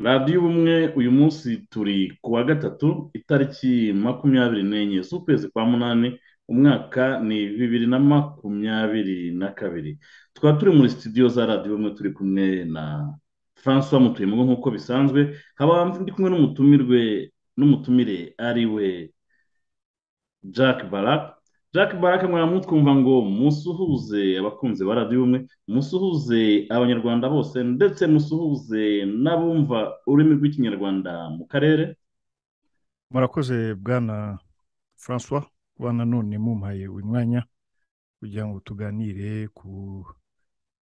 radiyo ubumwe uyu munsi turi ku wa gatatu itariki makumyabiri n'enye z'ukwezi kwa munani umwaka ni bibiri na makumyabiri na kabiri tukaba turi muri sitidiyo za radiyo ubumwe turi kumwe na francois mutuyemo nk'uko bisanzwe nkaba ndi kumwe n'umutumirwe n'umutumire ari we jack barak jack barak mwamutwumva ngo musuhuze abakunzi ba radiyo ubumwe musuhuze abanyarwanda bose ndetse musuhuze n'abumva ururimi rw'ikinyarwanda mu karere murakoze bwana francois kuba nanone mumpaye uyu mwanya kugira ngo tuganire ku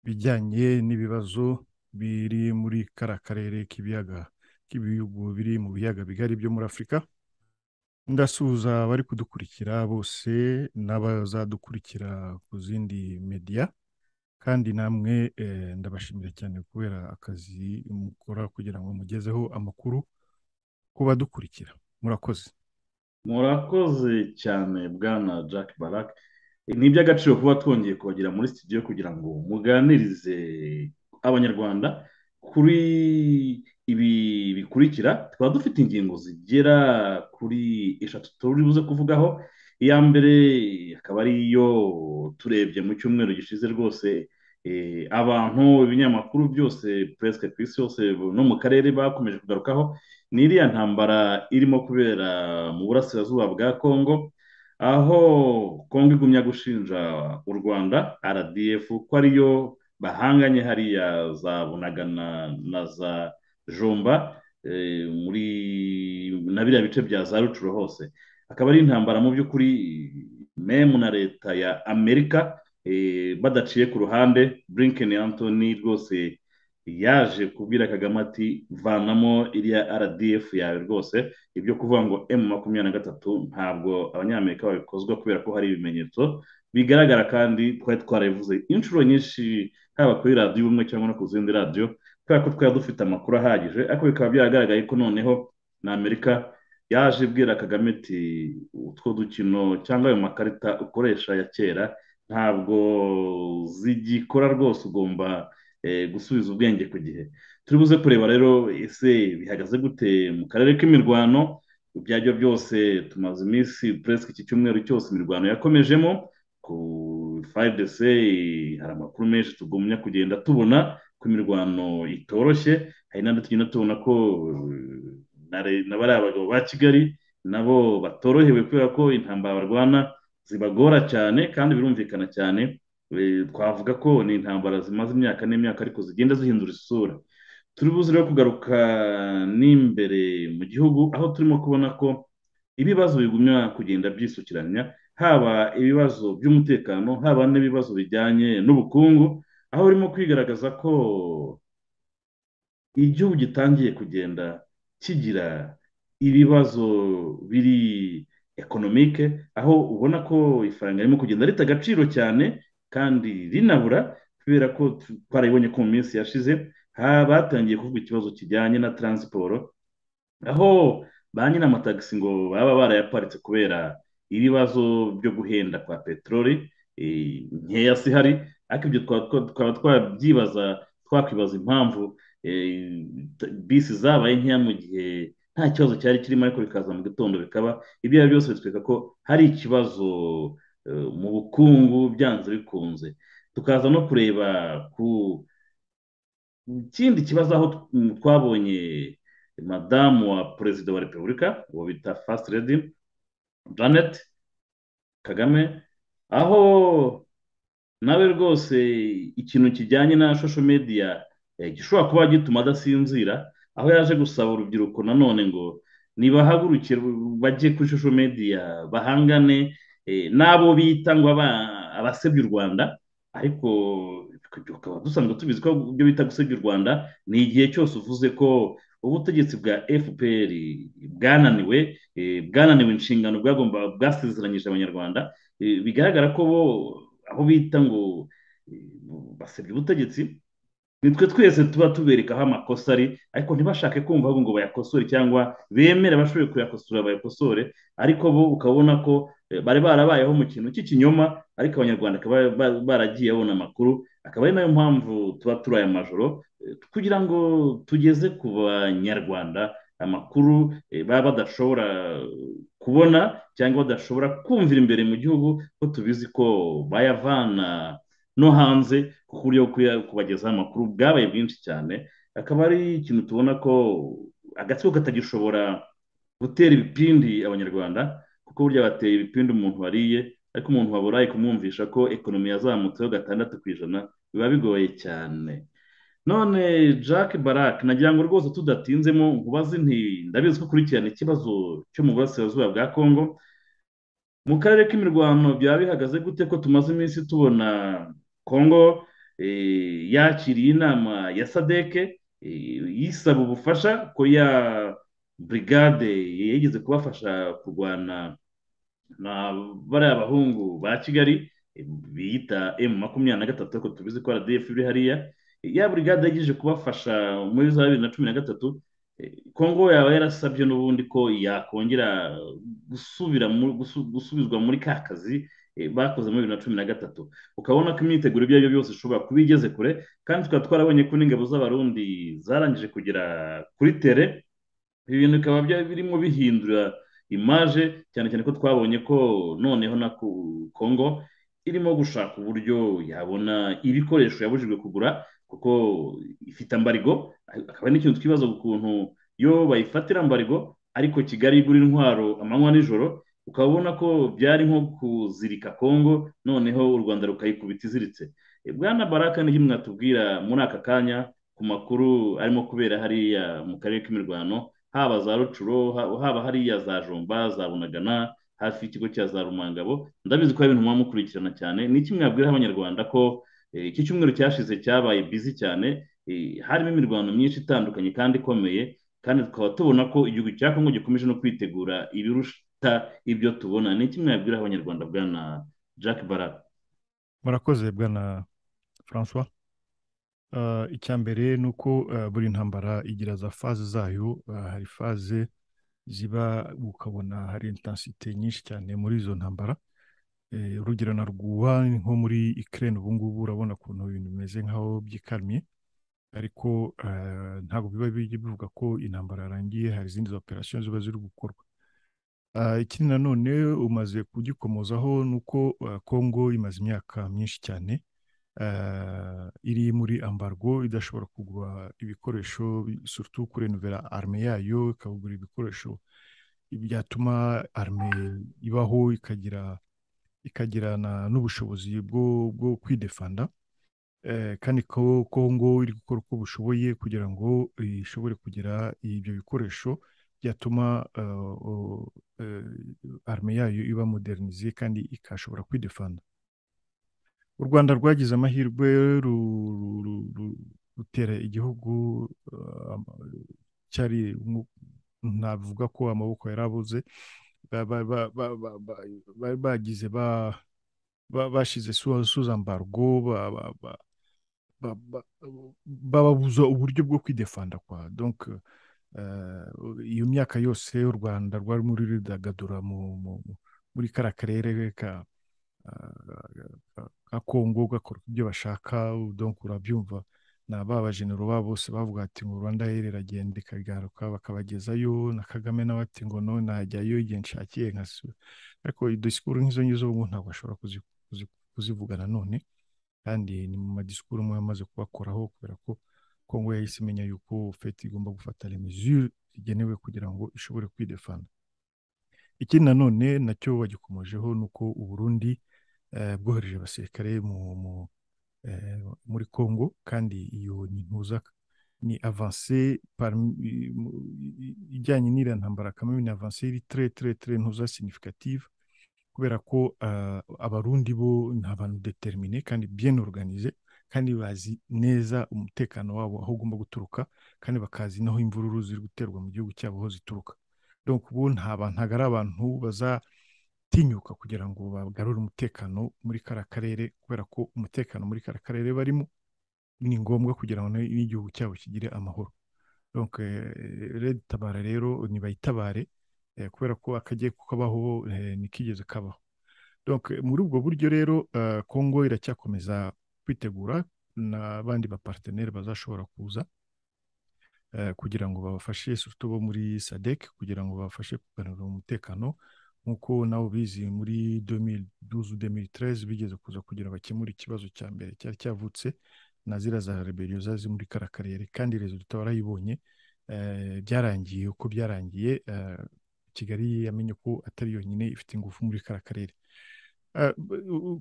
bijyanye n'ibibazo biri muri kara karere k'ibiyaga k'ibihugu biri mu biyaga bigari byo muri afurika ndasuhuza abari kudukurikira bose n'abazadukurikira ku zindi mediya kandi namwe ndabashimira cyane kubera akazi mukora kugira ngo mugezeho amakuru ku badukurikira murakoze murakoze cyane bwana jack barak ni iby'agaciro kuba twongeye kubagera muri sitidiyo kugira ngo muganirize abanyarwanda kuri ibi bikurikira tukaba dufite ingingo zigera kuri eshatu turi buze kuvugaho iya mbere akaba ari iyo turebye mu cyumweru gishize rwose abantu ibinyamakuru byose puresike ku isi yose no mu karere bakomeje kugarukaho ni iriya ntambara irimo kubera mu burasirazuba bwa kongo aho kongo igumya gushinja u rwanda rdf ko ariyo bahanganye hariya za bunagana na za jomba muri na biriya bice bya za rucuro hose akaba ari intambara mu by'ukuri memu na leta ya amerika badaciye ku ruhande burinkeni antoni rwose yaje kubwira kagame ati vanamo iriya rdf yawe rwose ibyo kuvuga ngo emu makumyabiri na gatatu ntabwo abanyamerika babikozwa kubera ko hari ibimenyetso bigaragara kandi twari twarabivuze inshuro nyinshi haba kuri radiyo ubumwe cyangwa no ku zindi radiyo kubera ko twari dufite amakuru ahagije ariko bikaba byagaragaye ko noneho na amerika yaje ibwira kagame ati utwo dukino cyangwa ayo makarita ukoresha ya kera ntabwo zigikora rwose ugomba gusubiza ubwenge ku gihe turi buze kureba rero ese bihagaze gute mu karere k'imirwano ibyo aribyo byose tumaze iminsi puresike iki cyumweru cyose imirwano yakomejemo ku fayidese hari amakuru menshi tugumya kugenda tubona ko imirwano itoroshye hari n'andi tugenda tubona ko na bariya bagabo ba kigali nabo batorohewe kubera ko intambara barwana zibagora cyane kandi birumvikana cyane twavuga ko ni intambara zimaze imyaka n'imyaka ariko zigenda zihindura isura turi buze rero kugaruka n'imbere mu gihugu aho turimo kubona ko ibibazo bigumya kugenda byisukiranya haba ibibazo by'umutekano haba n'ibibazo bijyanye n'ubukungu aho urimo kwigaragaza ko igihugu gitangiye kugenda kigira ibibazo biri ekonomike aho ubona ko ifaranga ririmo kugenda rita agaciro cyane kandi rinabura kubera ko twarayibonye ko mu minsi yashize batangiye kuvuga ikibazo kijyanye na taransiporo aho ba nyiri amatagisi ngo baba barayaparitse kubera ibibazo byo guhenda kwa peteroli nkeya si hari ariko ibyo twaba twabyibaza twakwibaza impamvu bisi zabaye nkeya mu gihe nta kibazo cyari kirimo ariko bikaza mu gitondo bikaba ibyo ari byo byose bitwereka ko hari ikibazo mu bukungu byanze bikunze tukaza no kureba ku kindi kibazo aho twabonye madamu wa perezida wa repubulika uwo bita fasiti redi janet kagame aho nawe rwose ikintu kijyanye na shosho mediya gishobora kuba gituma adasinzira aho yaje gusaba urubyiruko nanone ngo nibahagurukire bajye kuri shosho mediya bahangane n'abo bita ngo abasebya u rwanda ariko tukaba dusanzwe tubizi ko ibyo bita gusebya u rwanda ni igihe cyose uvuze ko ubutegetsi bwa fpr bwananiwe bwananiwe inshingano bwagomba bwasezeranyije abanyarwanda bigaragara ko bo aho bita ngo basebya ubutegetsi nitwe twese tuba tubereka aho amakosa ari ariko ntibashake kumva ahubwo ngo bayakosore cyangwa bemere abashoboye kuyakosora bayakosore ariko bo ukabona ko eh, bari barabayeho mu kintu cy'ikinyoma ariko abanyarwanda bakaba ba- baragiye babona amakuru akaba ari nayo mpamvu tuba turi aya majoro eh, kugira ngo tugeze ku banyarwanda amakuru eh, baba badashobora kubona cyangwa badashobora kumvira imbere mu gihugu ko tubizi ko bayavana no hanze ku buryo bwo kuya- kubagezaho amakuru bwabaye bwinshi cyane akaba ari ikintu tubona ko agatsiko katagishobora gutera ibipindi abanyarwanda kuko burya bateye ibipindi umuntu wariye ariko umuntu waburaye kumwumvisha ko ekonomi yazamutseho gatandatu ku ijana biba bigoye cyane none jack barak nagira ngo rwose tudatinzemo nkubaze nti ndabizi ko ukurikirana ikibazo cyo mu burasirazuba bwa kongo mu karere k'imirwano byaba bihagaze gute ko tumaze iminsi tubona kongo eh, yakiriye inama ya sadeke eh, yisaba ubufasha ko ya burigade yigeze kubafasha kurwana na bariya bahungu ba kigali eh, biyita emu makumyabiri na gatatu ariko tubizi ko rdf iri hariya ya burigade yagize kubafasha muri za bibiri na cumi na gatatu eh, kongo yaba yarasabye n'ubundi ko yakongera gusubira mu- gusu- gusubizwa muri ka kazi eh, bakoze muri bibiri na cumi na gatatu ukabona ko imyiteguro ibyo ari byo byose ishobora kuba igeze kure kandi tukaba twarabonye ko n'ingabo z'abarundi zarangije kugera kuri tere ibi bintu bikaba bya- birimo bihindura imaje cyane cyane ko twabonye ko noneho na ku- kongo irimo gushaka uburyo yabona ibikoresho yabujijwe kugura kuko ifite ambarigo akaba n'ikintu twibaza ku kuntu yo bayifatira ambarigo ariko kigali igura intwaro amanywa n'ijoro ukabona ko byari nko kuzirika kongo noneho u rwanda rukayikubita iziritse E, bwana baraka niki mwatubwira muri aka kanya ku makuru arimo kubera hariya mu karere k'imirwano haba za rucuro ha- haba hariya za jomba za bunagana hafi y'ikigo cya za rumangabo ndabizi ko hari ibintu muba mukurikirana cyane ni iki mwabwira abanyarwanda ko eh, iki cyumweru cyashize cyabaye bizi cyane eh, harimo imirwano myinshi itandukanye kandi ikomeye kandi tukaba tubona ko igihugu cya kongo gikomeje no kwitegura ibiruta ibyo tubona ni iki mwabwira abanyarwanda bwana jack barak murakoze bwana francois Ah, icya mbere ni uko ah, buri ntambara igira za faze zayo Ah, hari faze ziba ukabona hari intensite nyinshi cyane muri izo ntambara Eh, urugero na rwuha nko muri ikirere ubu ngubu urabona ukuntu ibintu bimeze nk'aho byikamiye ariko eh, ntabwo biba bijya bivuga ko intambara yarangiye hari izindi operasiyo ziba ziri gukorwa Ah, ikindi nanone umaze kugikomozaho ni uko ah, Congo imaze imyaka myinshi cyane eh, iri muri ambargo idashobora kugura ibikoresho bi- surtout kurenuvera arme yayo ikabugura ibikoresho byatuma arme ibaho ikagira ikagira na- n'ubushobozi bwo bwo kwidefanda eh, kandi ko Kongo iri gukora uko bushoboye kugira ngo ishobore kugira ibyo bikoresho byatuma eh, o- eh, arme yayo iba modernize kandi ikashobora kwidefanda u Rwanda rwagize amahirwe ru- ru- ru- ru- rutera igihugu eh, ama- cyari mu- navuga ko amaboko yari abuze ba- ba- ba- ba- ba- ba- bari bagize ba ba- bashize su- suzambargo ba- ba- ba- ba- ba- bababuza uburyo bwo kwidefanda kwa donc eh, iyo myaka yose u Rwanda rwari muri rudagadura mu, mu, mu- muri kara karere ka eh, ka- ka Kongo gakora ibyo bashaka donc urabyumva na ba bajenero babo bose bavuga ati ngo Rwanda here iragenda ikagaruka bakabagezayo na Kagame nawe ati ngo no najyayo igihe nshakiye nkasubira ariko disikuru nk'izo ngizo ubu ngubu ntabwo bashobora kuzi- kuzi- kuzivuga nanone kandi ni mu madisikuru amwe yamaze kubakoraho kubera ko Kongo yahise imenya yuko feti igomba gufata remezure zigenewe kugira ngo ishobore kwidefanda ikindi nanone nacyo bagikomojeho ni uko u Burundi eh, bwohereje abasirikare mu, mu, eh, muri Congo kandi iyo ni ntuza ni avance parmi- i- mu- i- i- ijyanye n'iriya ntambara kamwe ni avance iri tre tre tre ntuza significative kubera ko ah, abarundi bo ni abantu determine kandi bien organize kandi bazi neza umutekano wabo aho ugomba guturuka kandi bakazi naho imvururu ziri guterwa mu gihugu cyabo aho zituruka donc ubu nta bantu ntabwo ari abantu bazatinyuka kugira ngo bagarure umutekano muri kariya karere kubera ko umutekano muri kariya karere barimo ni ngombwa kugira ngo n'igihugu cyabo kigire amahoro donke redi tabara rero ntibayitabare kubera ko akagiye kukabaho ntikigeze kabaho donke muri ubwo buryo rero kongo iracyakomeza kwitegura n'abandi bapariteneri bazashobora kuza kugira ngo babafashe suto bo muri sadek kugira ngo babafashe kuganira umutekano nk'uko nawe ubizi muri duzu demiri tereze bigeze kuza kugira bakemure ikibazo cya mbere cyari cyavutse na ziriya za reberiyo zazi muri kara karere kandi rezida warayibonye byarangiye uko byarangiye kigali yamenye ko atari yonyine ifite ingufu muri kara karere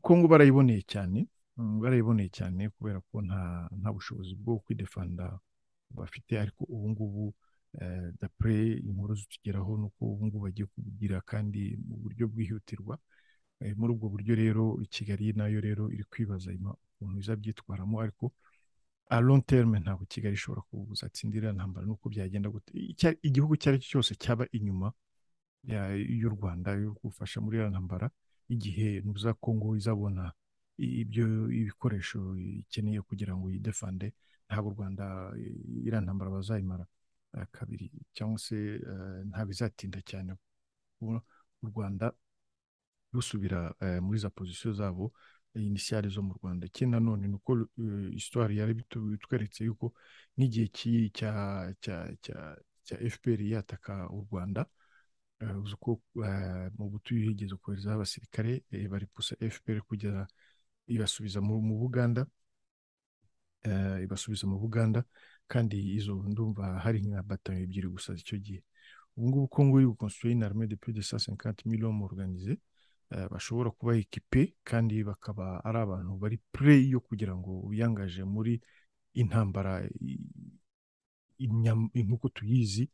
kongo barayiboneye cyane barayiboneye cyane kubera ko nta nta bushobozi bwo kwidefanda bafite ariko ubu ngubu dapure inkuru zitugeraho ni uko ubu ngubu bagiye kugira kandi mu buryo bwihutirwa muri ubwo buryo rero kigali nayo rero iri kwibaza ukuntu izabyitwaramo ariko a long term ntabwo kigali ishobora kuzatsindira ntambara n'uko byagenda gute igihugu icyo ari cyo cyose cyaba inyuma y'u rwanda yo gufasha muri iyo ntambara igihe nuza kongo izabona ibyo ibikoresho ikeneye kugira ngo yidefande ntabwo u rwanda iriya ntambara bazayimara kabiri cyangwa se ntabwo izatinda cyane u rwanda rusubira muri za pozisiyo zabo inisiyari zo mu rwanda ikindi nanone ni uko isitwari yari bitweretse yuko n'igihe cya fpr yataka u rwanda uzi ko mu butuye higeze koherezaho abasirikare baripusa fpr kugera ibasubiza mu buganda ibasubiza mu buganda kandi izo ndumva hari nka batayo ebyiri gusa icyo gihe ubu ngubu kongo iri gukonsitireye in arme de plus de cent cinquante millions organize bashobora kuba ekipe kandi bakaba ari abantu bari pure yo kugira ngo biyangaje muri intambara nk'uko tuyizi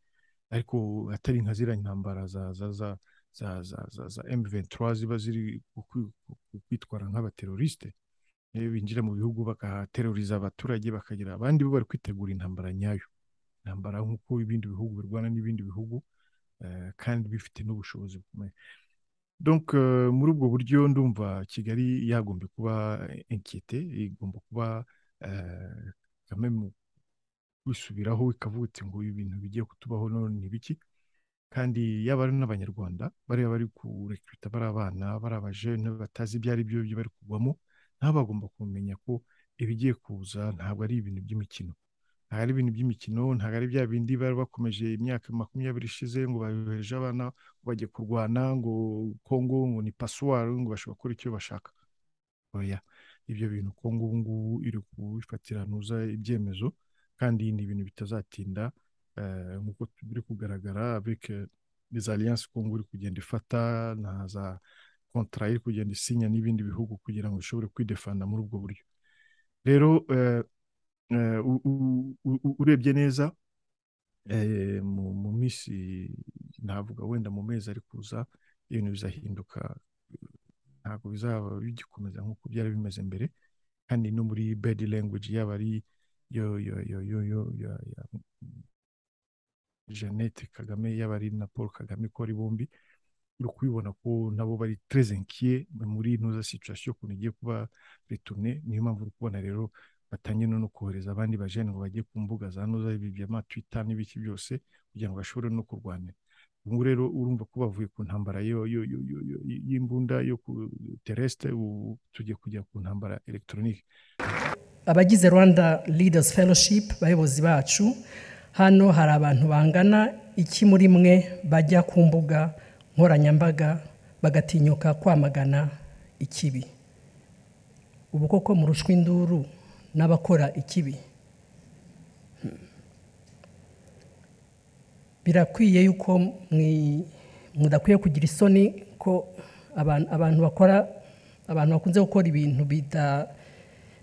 ariko atari nka ziriya intambara za za za za za za za M23 ziba ziri kwitwara nk'abateroriste binjira mu bihugu bagateroriza abaturage bakagira abandi bo bari kwitegura intambara nyayo intambara nk'uko ibindi bihugu birwana n'ibindi bihugu kandi bifite n'ubushobozi bukomeye donc muri ubwo buryo ndumva kigali yagombye kuba enkete igomba kuba kamemu kwisubiraho ikavuga iti ngo ibintu bigiye kutubaho none ni biki kandi yaba ari n'abanyarwanda bariya bari kurekwita bari abana bari abajene batazi ibyo ari byo bari kugwamo nabo bagomba kumenya ko ibigiye kuza ntabwo ari ibintu by'imikino ntabwo ari ibintu by'imikino ntabwo ari bya bindi bari bakomeje imyaka makumyabiri ishize ngo bayohereje abana bajye kurwana ngo kongo ngo ni pasuwari ngo bashobora gukora icyo bashaka oya ibyo bintu kongo ubu ngubu iri kubifatiranuza ibyemezo kandi ni ibintu bitazatinda nk'uko biri kugaragara bike izi aliyanse kongo iri kugenda ifata na za kontara iri kugenda isinya n'ibindi bihugu kugira ngo ishobore kwidefanda muri ubwo buryo rero urebye neza mu minsi navuga wenda mu mezi ari kuza ibintu bizahinduka ntabwo bizaba bigikomeza nk'uko byari bimeze mbere kandi no muri bedi language yaba ari yo yo yo yo yo ya jeannette kagame yaba ari na paul kagame ko ari bombi uri kubibona ko nabo bari terezenkiye muri ntuza situwasiyo ukuntu igiye kuba returne niyo mpamvu uri kubona rero batangiye no kohereza abandi bajene ngo bajye ku mbuga za noza ama twita n'ibiki byose kugira ngo bashobore no kurwanira ubu rero urumva ko bavuye ku ntambara y'imbunda yo ku teresite ubu tugiye kujya ku ntambara elegitoronike abagize rwanda leaders fellowship bayobozi bacu hano hari abantu bangana iki muri mwe bajya ku mbuga nkoranyambaga bagatinyuka kwamagana ikibi ubu koko murushwa induru n'abakora ikibi birakwiye yuko mudakwiye kugira isoni ko abantu bakora abantu bakunze gukora ibintu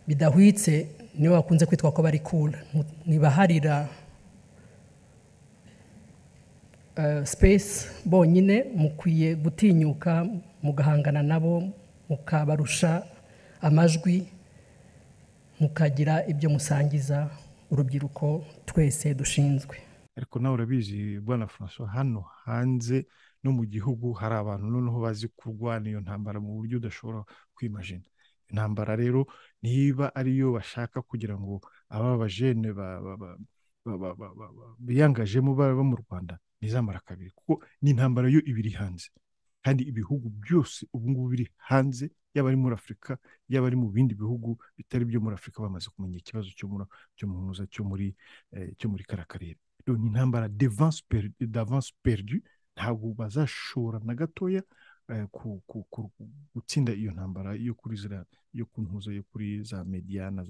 bidahwitse nibo bakunze kwitwa ko bari kura ntibaharira sipesi bonyine mukwiye gutinyuka mugahangana nabo mukabarusha amajwi mukagira ibyo musangiza urubyiruko twese dushinzwe ariko nawe urabizi bwana francois hano hanze no mu gihugu hari abantu noneho bazi kurwana iyo ntambara mu buryo udashobora kwimajina intambara rero niba ariyo bashaka kugira ngo aba bajene biyangajemo baba mu rwanda ntizamara kabiri kuko ni intambara yo iba iri hanze kandi ibihugu byose ubu ngubu biri hanze yaba ari muri afurika yaba ari mu bindi bihugu bitari byo muri afurika bamaze kumenya ikibazo cyo mu ntuza cyo muri cyo muri kara karere ni intambara d'avance perdu ntabwo bazashobora na gatoya gutsinda iyo ntambara yo kuri zira yo ku ntuzo yo kuri za mediyana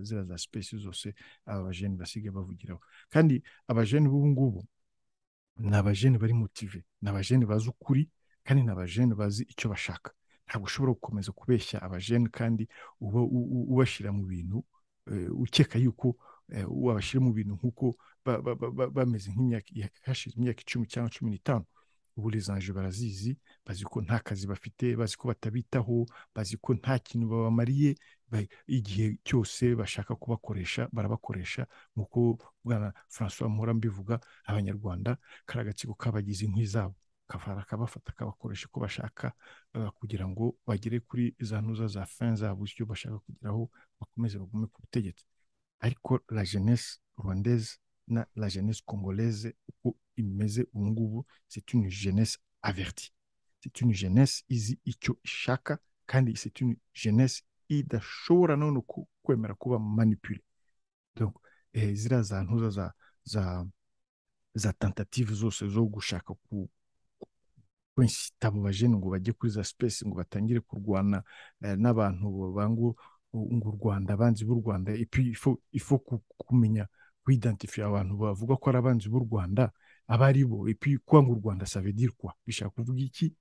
zira za sipesi zose aba bajeni basigaye bavugiraho kandi abajeni b'ubu ngubu ni abajeni bari motive ni abajeni bazi ukuri kandi ni abajeni bazi icyo bashaka ntabwo ushobora gukomeza kubeshya abajeni kandi uba ubashyira mu bintu ukeka yuko wabashyira mu bintu nk'uko bameze nk'imyaka hashize imyaka icumi cyangwa cumi n'itanu uburizanje barazizi bazi ko nta kazi bafite bazi ko batabitaho bazi ko nta kintu babamariye igihe cyose bashaka kubakoresha barabakoresha nk'uko bwana francois muhora mbivuga abanyarwanda kari agatsiko kabagize inkwi zabo kavara kabafata kabakoresha uko bashaka kugira ngo bagere kuri za ntuza za fin zabo icyo bashaka kugeraho bakomeze bagume ku butegetsi ariko la jeunesse rwandaise na la jeunesse congolaise uko imeze ubu ngubu c'est une jeunesse avertie c'est une jeunesse izi icyo ishaka kandi c'est une jeunesse idashobora none kwemera kuba manipule donc eh, ziriya za ntuza za za za tentative zose zo gushaka ku kwinsita abo bajene ngo bajye kuri za space ngo batangire kurwana eh, n'abantu bango ngo u rwanda abanzi b'u rwanda epuis ifo, ifo kumenya kwidantifiya abantu bavuga ko ari abanzi b'u rwanda aba ari bo epi kwanga u rwanda savedirwa bishaka kuvuga iki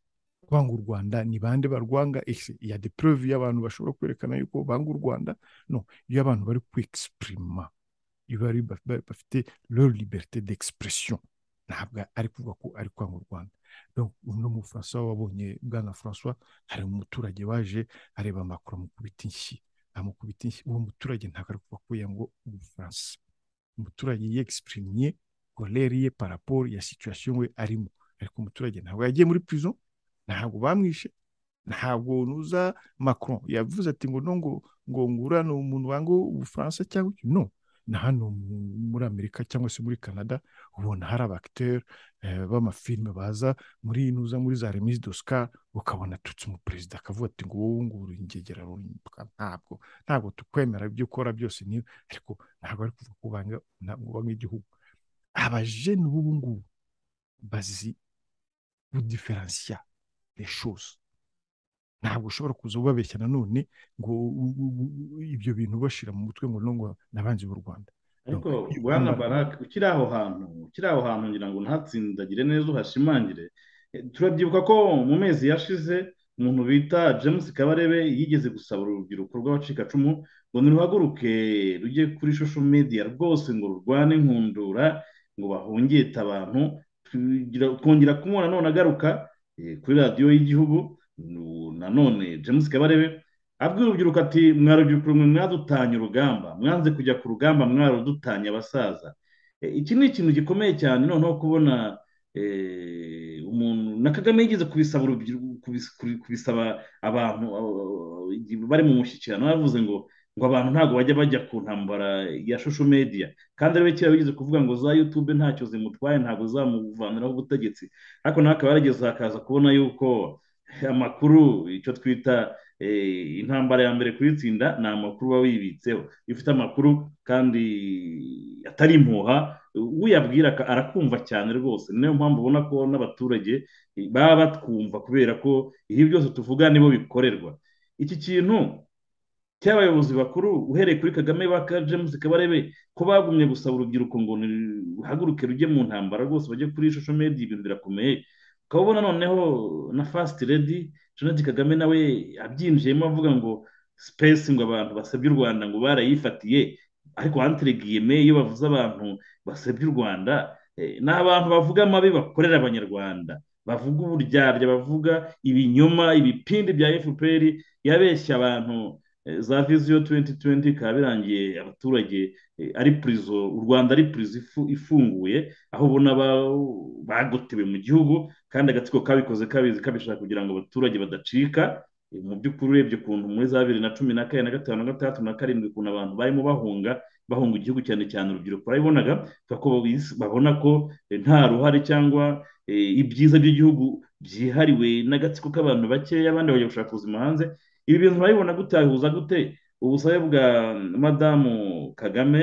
kwanga u rwanda ni bande barwanga ese ya de preuve y'abantu bashobora kwerekana yuko banga u rwanda no iyo abantu bari kwexprima iyo bari bafite leur liberté d'expression ntabwo ari kuvuga ko ari kwanga u rwanda uno mufaransa wabonye bwana francois hari umuturage waje areba amakuru amukubita inshyi amukubita inshyi uwo muturage ntabwo ari kuvuga ko yanga ubufaransa umuturage yexprimiye kolere ye paraporo ya situwasiyo we arimo ariko umuturage ntabwo yagiye muri prison ntabwo bamwishe ntabwo nuza macron yavuze ati ngo no ngo ngo ngurane umuntu wanga ubufaransa cyangwa iki no na hano muri amerika cyangwa se muri canada ubona hari abakiteri b'amafilime baza muri nuza muri za remise d'oscar ukabona atutse umuperezida akavuga ati ngo wowe nguru ingegera ntabwo ntabwo tukwemera ibyo ukora byose niyo ariko ntabwo ari kuvuga ko ubanga igihugu abajene b'ubu ngubu bazi gudiferansiya reshoze ntabwo ushobora kuza ubabeshya nanone ngo ibyo bintu ubashyira mu mutwe ngo ntabwo nabanze b'u rwanda ariko bwana barake ukiri aho hantu ukiri aho hantu ngira ngo ntatsindagire neza uhashimangire turabyibuka ko mu mezi yashize umuntu bita james kabarebe yigeze gusaba urubyiruko rw'abacikacumu ngo ntiruhaguruke rujye kuri shusho media rwose ngo rurwane inkundura ngo bahungite abantu twongera kumubona none agaruka kuri radiyo y'igihugu nanone james kabarebe abwira urubyiruko ati mwarubyiruko rumwe mwadutanye urugamba mwanze kujya ku rugamba mwarudutanye abasaza iki ni ikintu gikomeye cyane noneho kubona umuntu na kagame yigeze kubisaba kubisaba abantu bari mu mushyikirano yavuze ngo ngo abantu ntabwo bajya bajya ku ntambara ya shusho media kandi ariwe kera wigeze kuvuga ngo za yutube ntacyo zimutwaye ntabwo zamuvaniraho ubutegetsi ariko nawe akaba yarageze akaza kubona yuko amakuru icyo twita intambara ya mbere kuyitsinda ni amakuru uba wibitseho iyo ufite amakuru kandi atari impuha uyabwira arakumva cyane rwose niyo mpamvu ubona ko n'abaturage baba batwumva kubera ko ibi byose tuvuga nibo bikorerwa iki kintu cy'abayobozi bakuru uhereye kuri kagame baka james kabarebe ko bagumye gusaba urubyiruko ngo ruhaguruke rujye mu ntambara rwose bajye kuri shusho medi ibintu birakomeye ukaba ubona noneho na fasiti redi jeannette kagame nawe abyinjiyemo avuga ngo sipesi ngo abantu basebye u rwanda ngo barayifatiye ariko wantiregiyeme iyo bavuze abantu basebye u rwanda ni abantu bavuga amabi bakorera abanyarwanda bavuga uburyarya bavuga ibinyoma ibipindi bya fpr yabeshya abantu za viziyo tuwenti tuwenti ikaba birangiye abaturage ari purizo u rwanda ari purizo ifunguye aho ubona bagotewe mu gihugu kandi agatsiko kabikoze kabizi kabishaka kugira ngo abaturage badacika mu by'ukuri urebye ukuntu muri za bibiri na cumi na kane na gatanu na gatandatu na karindwi ukuntu abantu barimo bahunga bahunga igihugu cyane cyane urubyiruko barabibonaga babona ko nta ruhare cyangwa ibyiza by'igihugu byihariwe n'agatsiko k'abantu bakeya abandi bajya gushaka ubuzima hanze ibi bintu urabibona gutahuza gute ubusabe bwa madamu kagame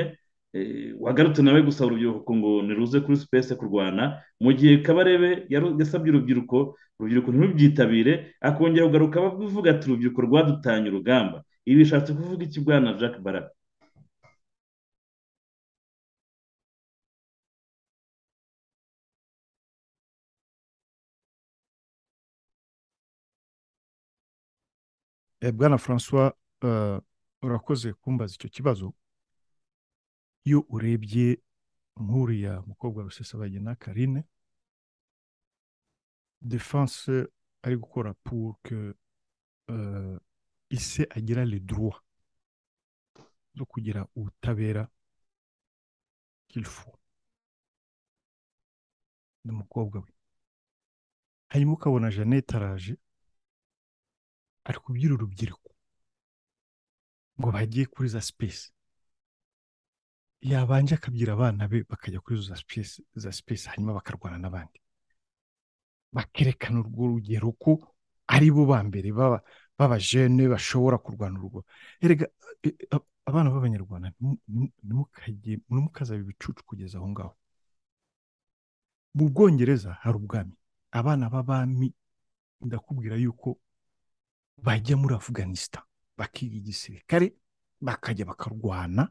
wagarutse nawe gusa urubyiruko ngo niruze kuri sipesi kurwana mu gihe kabarebe yasabye urubyiruko urubyiruko ntirubyitabire akongera kugaruka avuga ati urubyiruko rwadutanye urugamba ibi bishatse kuvuga iki bwana jack baraka bwana francois urakoze kumbaza icyo kibazo iyo urebye nk'uriya mukobwa rusesabagina karine defanse ari gukora pour que ise agira le droit zo kugira ubutabera kilifu ni umukobwa we hanyuma ukabona jeannette araje ari kubwira urubyiruko ngo bagiye kuri za sipesi yabanje akabwira abana be bakajya kuri za sipesi hanyuma bakarwana n'abandi bakerekana urwo rugero ko ari bo ba mbere b'abajene bashobora kurwana urwo erega abana b'abanyarwanda ntimukazabe ibicucu kugeza aho ngaho mu bwongereza hari ubwami abana b'abami ndakubwira yuko bajya muri afuganisita bakiga igisirikare bakajya bakarwana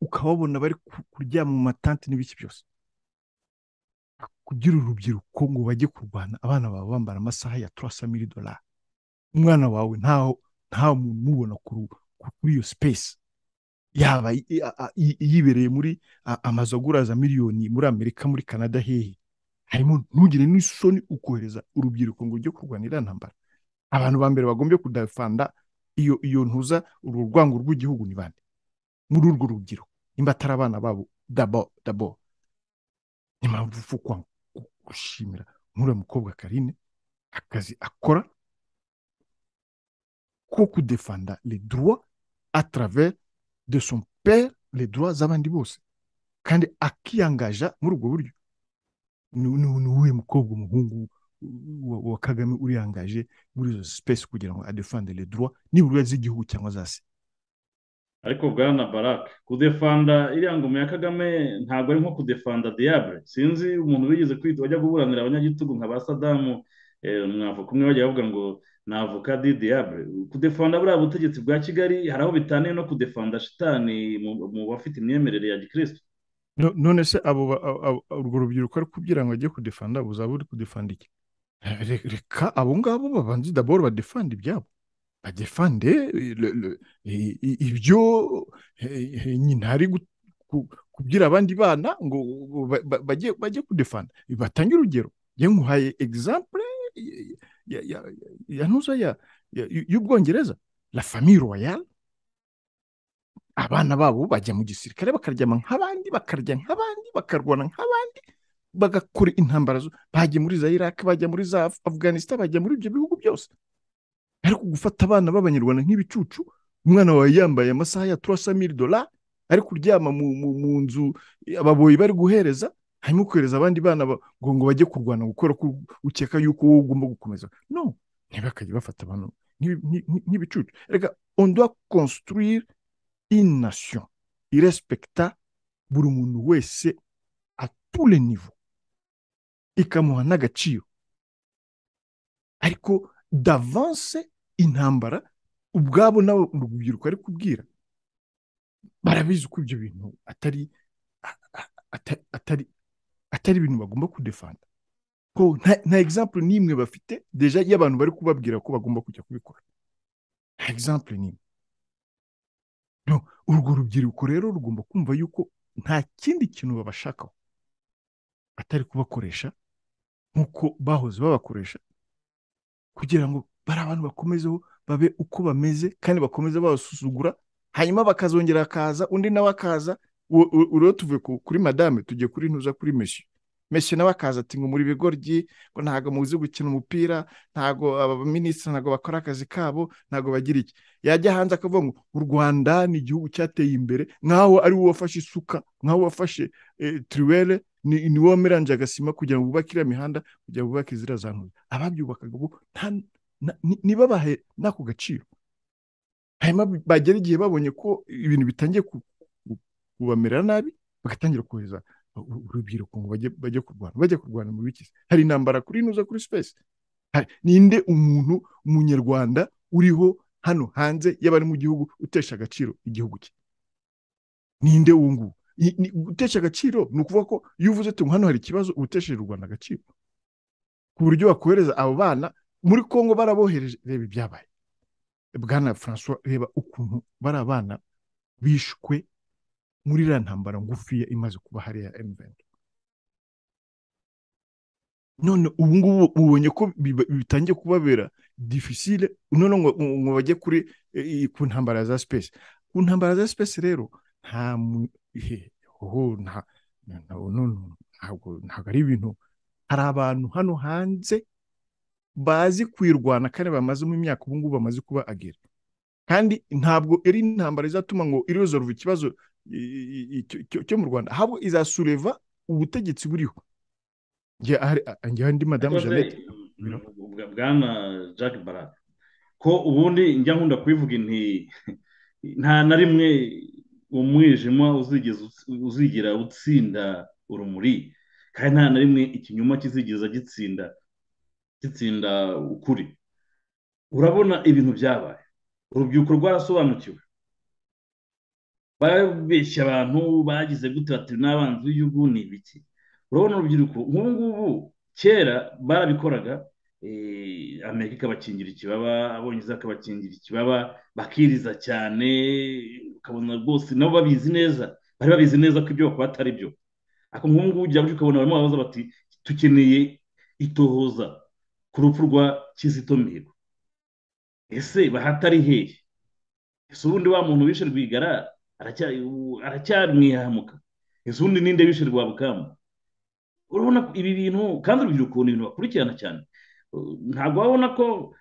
ukababona bari kuryama mu matanti n'ibiki byose kugira urubyiruko ngo bajye kurwana abana bawe bambara amasaha ya turasa miri dolari umwana wawe ntaho ntaho mubona kuri iyo sipesi yaba yibereye muri amazu agura za miliyoni muri amerika muri canada hehe harimo ntugire n'isoni ukohereza urubyiruko ngo ujye kurwanira ntambara abantu ba mbere bagombye kudafanda iyo iyo ntuza urwo rwango rw'igihugu ni bande muri urwo rubyiruko nimba atari abana babo dabo dabo ni mpamvu upfa gushimira nk'uriya mukobwa karine akazi akora ko kudefanda le droit a travers de son père le droit z'abandi bose kandi akiyangaja muri ubwo buryo ni uwuhe mukobwa umuhungu wa kagame uriyangaje muri izo sipesi kugira ngo adefande le droit nibura z'igihugu cyangwa za se ariko bwana baraka kudefanda iriya ngoma ya kagame ntabwo ari nko kudefanda diyabure sinzi umuntu wigeze kwita wajya guburanira abanyagitugu nka ba sadamu mwavoka umwe bajya bavuga ngo ni avoka di diyabure kudefanda buriya butegetsi bwa kigali hari aho bitaniye no kudefanda shitani mu bafite imyemerere ya gikirisitu none se abo urwo rubyiruko ari kugira ngo ajye kudefanda buzaba uri kudefanda iki reka abo ngabo babanze daboro badefanda ibyabo badefande ibyo nyina ari kubwira abandi bana ngo bajye kudefanda batange urugero nkuhaye egisampure ya ntuza y'ubwongereza la famille royale abana babo bajya mu gisirikare bakaryama nk'abandi bakarya nk'abandi bakarwana nk'abandi bagakora intambara bajya muri za iraq bajya muri za afganistan bajya muri ibyo bihugu byose ariko gufata abana b'abanyarwanda nk'ibicucu umwana wawe yambaye amasaha ya turasa miri dola ari kuryama mu nzu ababoyi bari guhereza hanyuma kohereza abandi bana ngo ngo bajye kurwana gukora ko ukeka yuko wowe ugomba gukomeza no ntibakajya bafata abantu nk'ibicucu reka ondoa konstruire ination irespecta buri muntu wese atule nivo ikamuha n'agaciro ariko davance intambara ubwabo nabo urubyiruko ari kubwira barabizi ko ibyo bintu atari atari atari ibintu bagomba kudefanda ko nta egisampure n'imwe bafite deja y'abantu bari kubabwira ko bagomba kujya kubikora nta egisampure n'imwe urwo rubyiruko rero rugomba kumva yuko nta kindi kintu babashakaho atari kubakoresha nk'uko bahoze babakoresha kugira ngo bari abantu bakomezeho babe uko bameze kandi bakomeze babasuzugura hanyuma bakazongera akaza undi nawe akaza urero tuvuye kuri madame tugiye kuri ntuza kuri mesiyo Messi nawe akaza ati ngo muri bigoryi ngo ntabwo muzi gukina umupira ntabwo abaminisitiri ntabwo bakora akazi kabo ntabwo bagira iki yajya hanze akavuga ngo u rwanda ni igihugu cyateye imbere nkaho ari wowe wafashe isuka nkaho wafashe tiriwere ni wowe wameranje agasima kugira ngo wubake iriya mihanda kugira ngo wubake iziriya za ntuza ababyubakaga ubu niba bahe n'ako gaciro hanyuma bagera igihe babonye ko ibintu bitangiye kubamerera nabi bagatangira kohereza urubyiruko ngo bajye kurwana bajya kurwana mu bikizi hari intambara kuri inuza kuri sipesi ninde umuntu umunyarwanda uriho hano hanze y'abari mu gihugu utesha agaciro igihugu cye ninde uwo nguwo gutesha agaciro ni ukuvuga ko iyo uvuze uti hano hari ikibazo ubutesheje u rwanda agaciro ku buryo wakohereza abo bana muri congo barabohereje reba ibyabaye bwana francois reba ukuntu bari abana bishwe muri iriya ntambara ngufiya imaze kuba hariya emuventi none ubu ngubu ubonye ko bitangiye kubabera difisile none ngo bajye kuri ku ntambara za sipesi ku ntambara za sipesi rero nta ntabwo ari ibintu hari abantu hano hanze bazi kuyirwana kandi bamazemo imyaka ubu ngubu bamaze kuba agera kandi ntabwo iri intambara izatuma ngo irezoruve ikibazo cyo mu rwanda ahubwo izasureva ubutegetsi buriho ndi madamu jeannette bwana jack barat ko ubundi njya nkunda kubivuga inti nta na rimwe umwijima uzigira utsinda urumuri kandi nta na rimwe ikinyoma kizigiza gitsinda gitsinda ukuri urabona ibintu byabaye urubyiruko rwarasobanukiwe barabeshya abantu bagize gute bati n'abanzi b'igihugu ni ibiki urabona urubyiruko nk'ubu ngubu kera barabikoraga amerika ikabakingira ikibaba abongereza akabakingira ikibaba bakiriza cyane ukabona rwose nabo babizi neza bari babizi neza ko ibyo bakora atari byo ariko nk'ubu ngubu ujya ukabona barimo barabaza bati dukeneye itohoza ku rupfu rwa kizito mihigo ese bahatari hehe ese ubundi wa muntu wishe rwigara aracyamwihamuka ese ubundi ninde wishe rwa bukamu urabona ibi bintu kandi urubyiruko ni ibintu bakurikirana cyane ntabwo wabona ko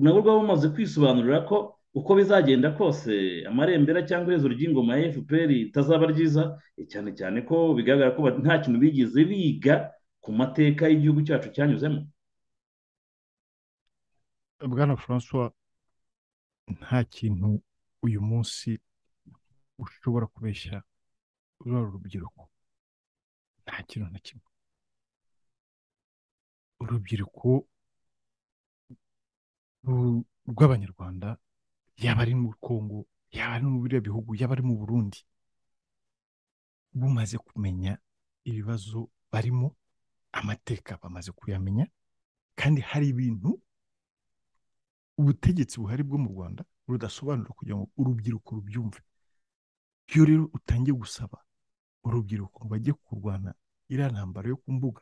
nabo rwaba rumaze kwisobanurira ko uko bizagenda kose amarembera cyangwa iherezo ry'ingoma ya efuperi ritazaba ryiza cyane cyane ko bigaragara ko nta kintu bigeze biga ku mateka y'igihugu cyacu cyanyuzemo bwana francois nta kintu uyu munsi ushobora kubeshya ruriya urubyiruko nta kintu na kimwe urubyiruko rw'abanyarwanda yaba ari muri kongo yaba ari muri biriya bihugu yaba ari mu burundi bumaze kumenya ibibazo barimo amateka bamaze kuyamenya kandi hari ibintu ubutegetsi buhari bwo mu rwanda rudasobanura kugira ngo urubyiruko rubyumve iyo rero utangiye gusaba urubyiruko ngo bajye kurwana iriya ntambaro yo ku mbuga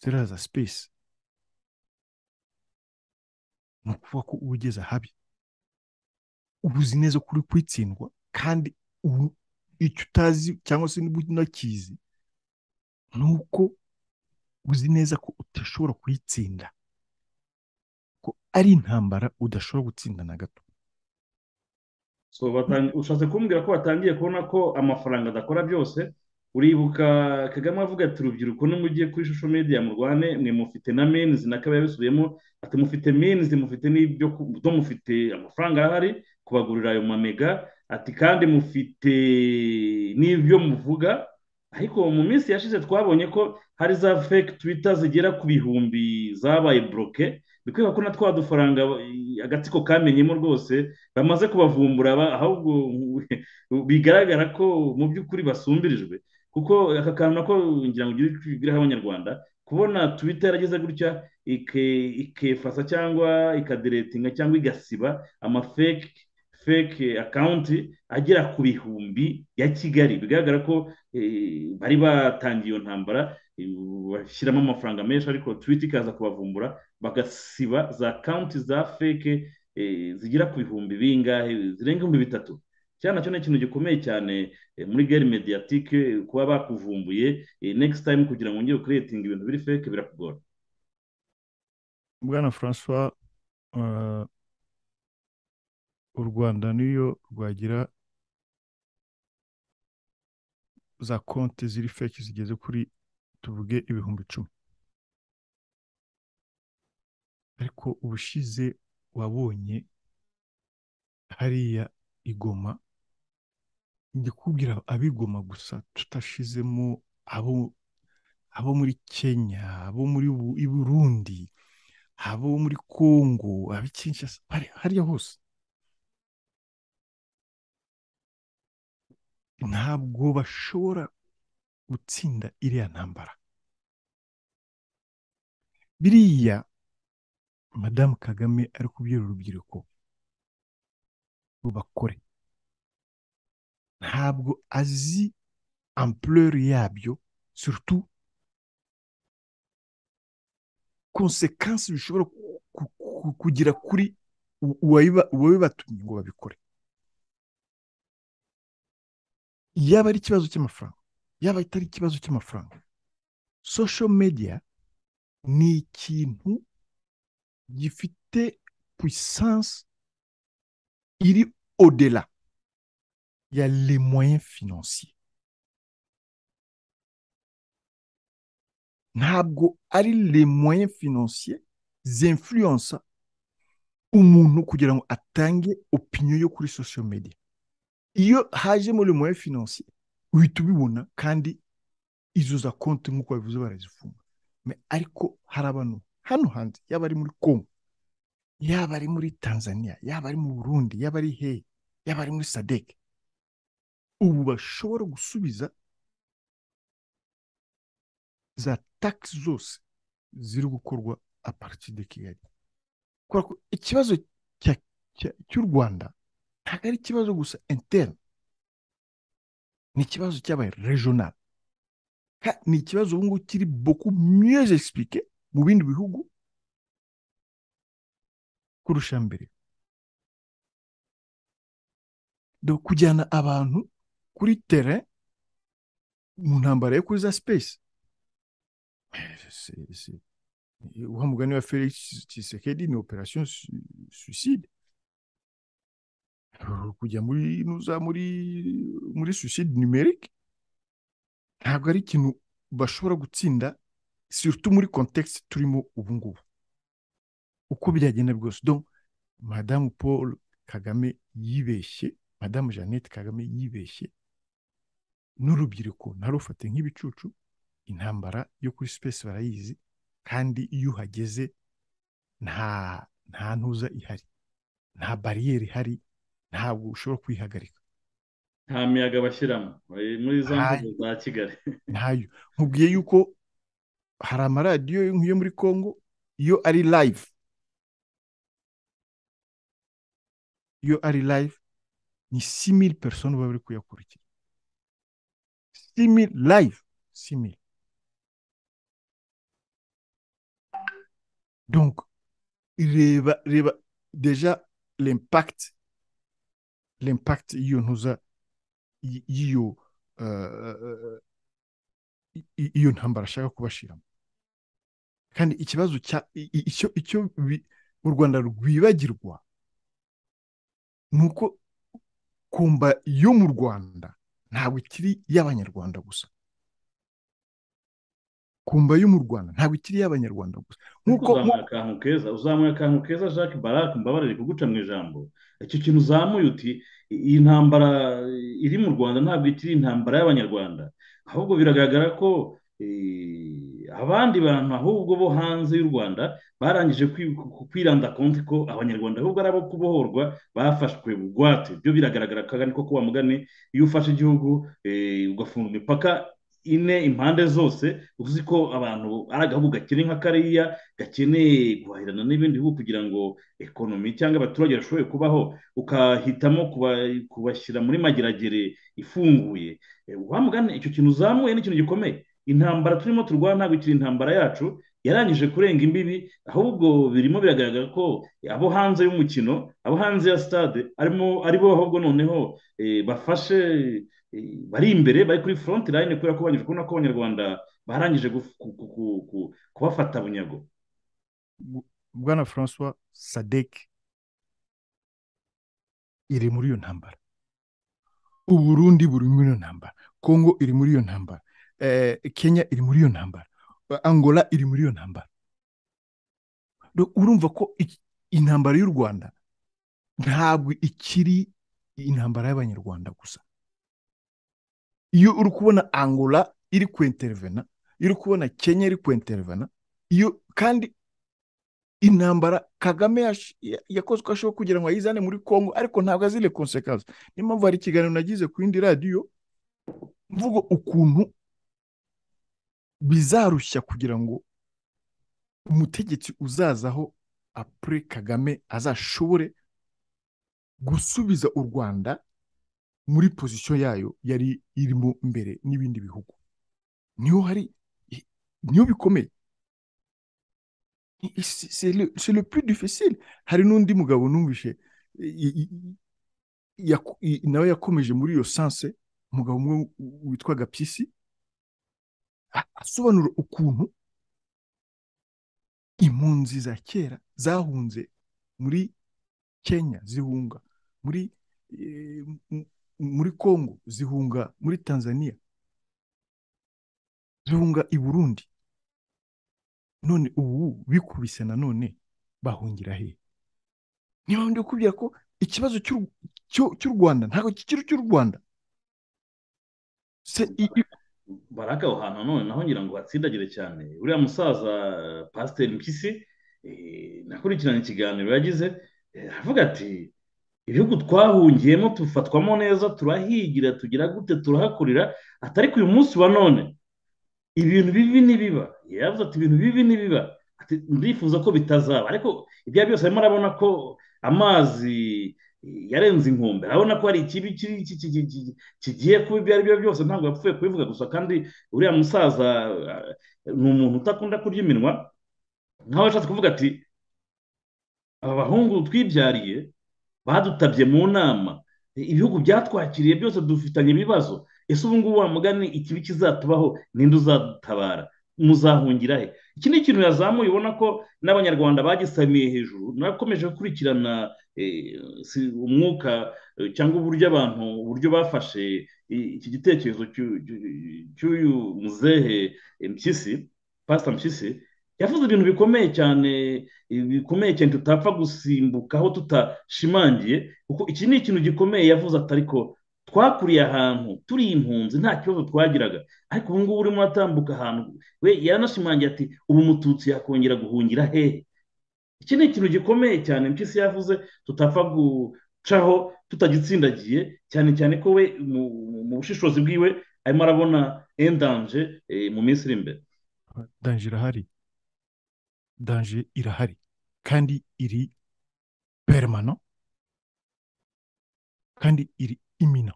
ziriya za sipesi ni ukuvuga ko uba ugeze ahabi uba uzi neza ko uri kwitsindwa kandi ubu icyo utazi cyangwa se niba unakizi ni uko uzi neza ko udashobora kuyitsinda ko ari intambara udashobora gutsinda na gato ushatse kumbwira ko batangiye kubona ko amafaranga adakora byose uribuka kagame avuga ati urubyiruko nimugiye kuri shusho media murwane mwe mufite na menizi na kabiri yabisubiyemo ati mufite menizi mufite n'ibyo mufite amafaranga arahari kubagurira ayo mamega ati kandi mufite n'ibyo muvuga ariko mu minsi yashize twabonye ko hari za fake twita zigera ku bihumbi zabaye buroke bikwiye ko na twa dufaranga agatsiko kamenyemo rwose bamaze kubavumbura ahubwo bigaragara ko mu by'ukuri basumbirijwe kuko aka kantu nako ngira ngo ugire abanyarwanda kubona twita yarageze gutya ikefasa cyangwa ikaderetinga cyangwa igasiba amafeke feke akawunti agera ku bihumbi ya kigali bigaragara ko bari batangiye iyo ntambara bashyiramo amafaranga menshi ariko twita ikaza kubavumbura bagasiba za kaunti za feke zigira ku bihumbi bingahe zirenga ibihumbi bitatu cyane nacyo ni ikintu gikomeye cyane eh, muri gare mediyatike kuba bakuvumbuye next time kugira ngo wongere kuretinga ibintu biri fake birakugora bwana francois eh, u rwanda niyo rwagira za konti ziri feki zigeze kuri tuvuge ibihumbi icumi ariko ubushize wabonye hariya igoma njya kubwira abigoma gusa tutashizemo abo abo muri kenya abo muri Bu- i burundi abo muri kongo abi Kinshasa, hari- hariya hose ntabwo bashobora gutsinda iriya ntambara biriya madamu kagame ari kubwira urubyiruko rubakore ntabwo azi ampleur yabyo surtout konsekansi bishobora ku- ku- ku- kugira kuri u- uwabiba- uwabibatumye ngo babikore yaba ari ikibazo cy'amafaranga yaba atari ikibazo cy'amafaranga social media ni ikintu gifite puissance iri odela ya les moyens financiers ntabwo ari les moyens financiers zinfluensa umuntu kugira ngo atange opinion yo kuri social media iyo hajemo le moyen financier uhita ubibona kandi izo za konti nk'uko babivuze barazifunga Me- ariko hari abantu hano hanze yaba ari muri congo yaba ari muri tanzania yaba ari mu burundi yaba ari hehe yaba ari muri sadek ubu bashobora gusubiza za taxi zose ziri gukorwa a partir de kigali kubera ko ikibazo cya- cya- cy'u rwanda ntabwo ari ikibazo gusa interne ni ikibazo cyabaye regional Ka- ni ikibazo ubu ngubu kiri beaucoup mieux expliqué mu bindi bihugu kurusha mbere Do kujyana abantu kuri terrain mu ntambara yo kuri za space Eh, c'est- c'est- wa mugani wa felix tshisekedi ni operation su- suicide Uh, kujya muri nuza muri muri suicide numerique ntabwo ari ikintu bashobora gutsinda surtout muri contexte turimo ubu ngubu uko byagenda bwose donc madamu paul kagame yibeshye madamu jeannette kagame yibeshye n'urubyiruko narufate nk'ibicucu intambara yo kuri space barayizi kandi iyo uhageze nta nta ntuza ihari nta bariyeri ihari ntabwo ushobora kuyihagarika nta miyaga bashyiramo Eh, muri za Nta- mvugo za kigali ntayo nkubwiye yuko hari amaradiyo nk'iyo muri congo iyo ari live iyo ari live ni simili persone baba bari kuyakurikira simili live simili donc reba reba deja l'impact l'impact y'iyo ntuza y- y'iyo uh, i- iyo ntambara ashaka kubashiramo kandi ikibazo cya i- i- icyo icyo bi- u rwanda rwibagirwa ni uko kumba yo mu rwanda ntabwo ikiri iy'abanyarwanda gusa kumba yo mu rwanda ntabwo ikiri iy'abanyarwanda gusa nkuko nk'uko uzamuye akantu keza uzamuye akantu keza jacques barak mbabarire kuguca mu ijambo icyo kintu uzamuye uti iyi ntambara iri mu rwanda ntabwo ikiri intambara y'abanyarwanda ahubwo biragaragara ko eh, abandi bantu ahubwo bo hanze y'u rwanda barangije kwi- ku- ku- kwiranda konti ko abanyarwanda ahubwo ari abo kubohorwa bafashwe bugwate byo biragaragara kandi ko wa mugani iyo ufashe igihugu eh, ugafunga imipaka ine impande zose uzi ko abantu ari agahugu gakiri nka kariya gakeneye guhahirana n'ibindi bihugu kugira ngo ekonomi cyangwa abaturage bashoboye kubaho ukahitamo kuba- kubashyira muri mageragere ifunguye Eh, wa mugani icyo kintu uzamuye ni ikintu gikomeye intambara turimo turwana ntabwo ikiri intambara yacu yarangije kurenga imbibi ahubwo birimo biragaragara ko abo hanze y'umukino abo hanze ya stade arimo aribo ahubwo noneho bafashe bari imbere bari kuri foronti layini kubera ko banyuze kubona ko abanyarwanda barangije kubafata bunyago bwana francois sadek iri muri iyo ntambara uburundi buri muri iyo ntambara kongo iri muri iyo ntambara kenya iri muri iyo ntambara angola iri muri iyo ntambara urumva ko intambara y'u rwanda ntabwo ikiri intambara y'abanyarwanda gusa iyo uri kubona angola iri kwenterevena iyo uri kubona kenya iri kwenterevena iyo kandi intambara kagame yakoze uko ashoboye kugira ngo ayizane muri congo ariko ntabwo azire konsekansi niyo mpamvu hari ikiganiro nagize ku yindi radiyo mvuga ukuntu bizarushya kugira ngo umutegetsi uzazaho apure kagame azashobore gusubiza u rwanda muri pozisiyo yayo yari irimo mbere n'ibindi bihugu niyo hari niyo bikomeye c'est le plus difficile hari n'undi mugabo numvishe nawe yakomeje muri iyo sanse umugabo umwe witwa gapyisi asobanura ukuntu impunzi za kera zahunze muri kenya zihunga muri muri congo zihunga muri tanzania zihunga i burundi none ubu bikubise nanone bahungira he niba ndi kubwira ko ikibazo cy'u rwanda ntabwo kikiri cy'u rwanda baraka aho hantu none naho ngira ngo hatsindagire cyane uriya musaza pasiteri mpyisi nakurikirana ikiganiro yagize aravuga ati ibihugu twahungiyemo tufatwamo neza turahigira tugira gute turahakurira atari ku uyu munsi wa none ibintu bibi ntibiba yavuze ati ibintu bibi ntibiba ndifuza ko bitazaba ariko ibyo byose arimo arabona ko amazi yarenze inkombe urabona ko hari ikibi kigiye kuba ibyo ari byo byose ntabwo yapfuye kubivuga gusa kandi uriya musaza ni umuntu utakunda kurya iminwa nkaho yashatse kuvuga ati aba bahungu twibyariye badutabye mu nama ibihugu byatwakiriye byose dufitanye ibibazo ese ubu ngubu mugani ikibi kizatubaho ninde uzadutabara muzahungira he iki ni ikintu yazamuye ubona ko n'abanyarwanda bagisamiye hejuru nakomeje gukurikirana umwuka cyangwa uburyo abantu uburyo bafashe iki gitekerezo cy'uyu muzehe mpyisi pasita mpyisi yavuze ibintu bikomeye cyane bikomeye cyane tutapfa gusimbukaho tutashimangiye kuko iki ni ikintu gikomeye yavuze atariko twakuriye ahantu turi impunzi nta kibazo twagiraga ariko ubu ngubu urimo uratambuka ahantu we yaranashimangira ati ubu mututsi yakongera guhungira hehe iki ni ikintu gikomeye cyane mpyisi yavuze tutapfa gucaho tutagitsindagiye cyane cyane ko we mu bushishozi bwiwe arimo arabona endanje mu minsi iri imbere danje irahari danje irahari kandi iri peremano kandi iri imina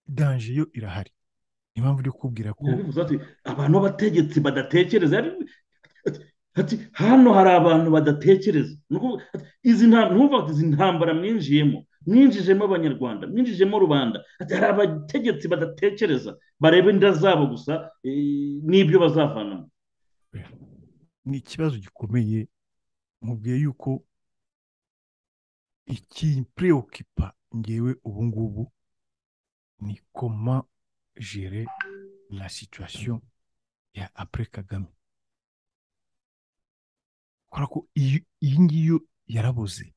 danje yo irahari ni impamvu uri kubwira ko abantu b'abategetsi badatekereza hano hari abantu badatekereza izi ntuvuga izi ntambara mwinjiyemo mwinjijemo abanyarwanda mwinjijemo rubanda hari abategetsi badatekereza bareba inda zabo gusa n'ibyo bazavanamo ni ikibazo gikomeye mubwiye yuko ikipureokipa ngewe ubu ngubu ni koma jere la situwasiyo ya apure kagame kubera ko iyi ngiyo yarabuze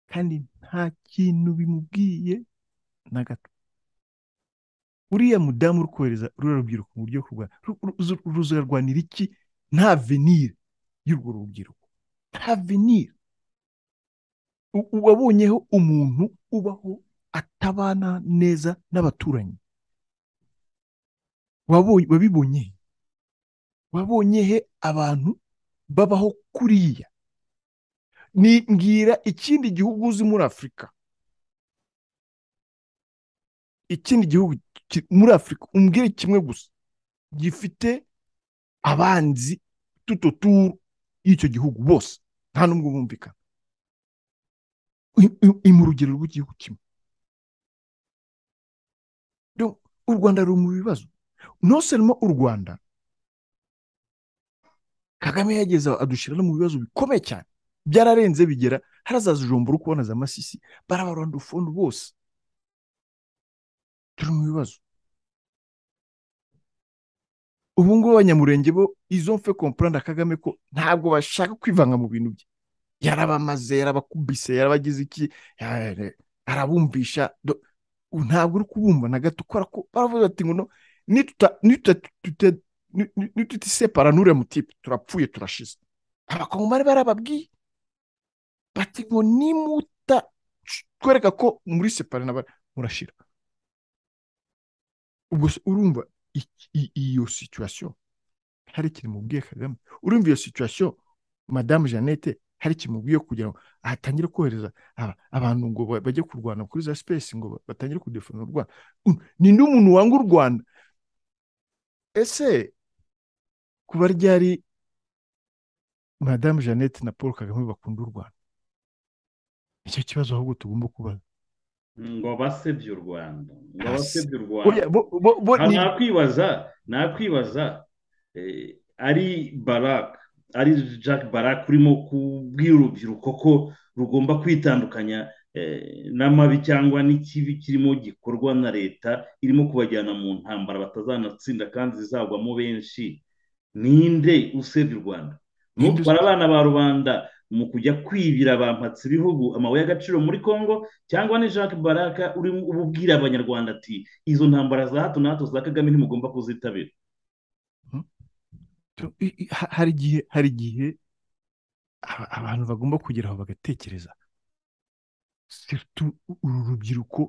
kandi nta kintu bimubwiye na gato uriya mudamu uri kohereza ruriya rubyiruko mu buryo bwo ruzarwanira iki nta venire y'urwo rubyiruko nta venire wabonyeho umuntu ubaho atabana neza n'abaturanyi wabibonye wabonye he abantu babaho kuriya ni mbwira ikindi gihugu uzi muri afurika ikindi gihugu muri afurika umbwire kimwe gusa gifite abanzi tutoturu y'icyo gihugu bose nta n'umwe bumvikana mu rugero rw'igihugu kimwe u rwanda ruri mu bibazo noseremo u rwanda kagame yageze adushyira no mu bibazo bikomeye cyane byararenze bigera harazaza ijombo uri kubona za masisi barabaranda ufundu bose turi mu bibazo ubu ngubu abanyamurenge bo izo mfe komporanda kagame ko ntabwo bashaka kwivanga mu bintu bye yarabamaze yarabakubise yarabagize iki arabumvisha ntabwo uri kubumva na gato kubera ko baravuga bati ngo nitutiseparara n'uriya mutipe turapfuye turashize abakongomani barababwiye bati ngo nimuta twereka ko muri separa murashira ubwo urumva iyo situwasiyo hari ikintu mubwiye kagame urumva iyo situwasiyo madamu jeannette hari ikintu mubwiye kugira ngo hatangire kohereza abantu ngo bajye kurwana kuri za sipesi ngo batangire kudefona u rwanda ni n'umuntu wanga u rwanda ese kuba ryari madamu jeannette na paul kagame bakunda u rwanda nicyo kibazo ahubwo tugomba kubaza ngo basebye u rwanda ngo basebye u rwanda nakwibaza nakwibaza ari baraka ari jack barak urimo kubwira urubyiruko ko rugomba kwitandukanya n'amabi cyangwa n'ikibi kirimo gikorwa na leta irimo kubajyana mu ntambara batazanatsinda kandi zizagwamo benshi ninde usebye u rwanda ntutware abana ba rubanda mu kujya kwibira bampatse ibihugu amabuye y'agaciro muri congo cyangwa ni jacques baraka urimo ububwira abanyarwanda ati izo ntambara za hato na hato za kagame ntimugomba kuzitabira hari igihe hari igihe abantu bagomba kugera aho bagatekereza uru rubyiruko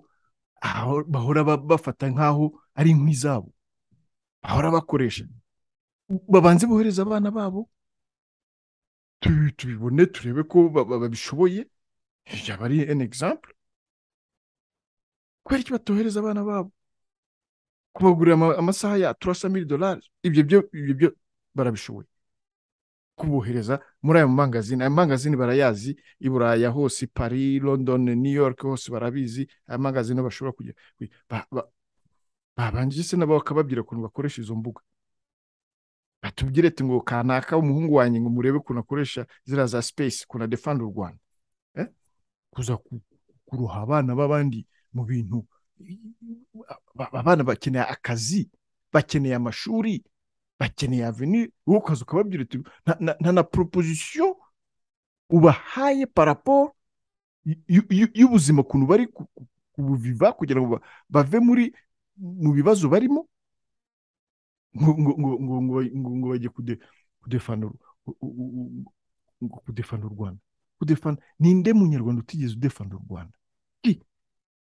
bahora bafata nk'aho ari nk'izabo bahora bakoresha babanze bohereza abana babo tubibone turebe ko babishoboye yaba ari eni egisample kubera iki batohereza abana babo kubagurira amasaha ya turasa mili dolari ibyo byo ibyo byo barabishoboye kubohereza muri ayo mangazini ayo mangazini barayazi i buraya hose i paris london new york hose barabizi ayo mangazini bashobora kujya babanje se nabo bakababwira ukuntu bakoresha izo mbuga batubwire ati ngo kanaka umuhungu wanjye ngo murebe ukuntu akoresha ziriya za space ukuntu adefanda u rwanda kuza kuruha abana b'abandi mu bintu abana bakeneye akazi bakeneye amashuri bakeneye aveni wowe ukaza ukababwira uti nta na proposition ubahaye paraporo y'ubuzima ukuntu bari kubuviva kugira ngo bave muri mu bibazo barimo ngo bajye kudefana u rwanda ninde munyarwanda utigeze udefana u rwanda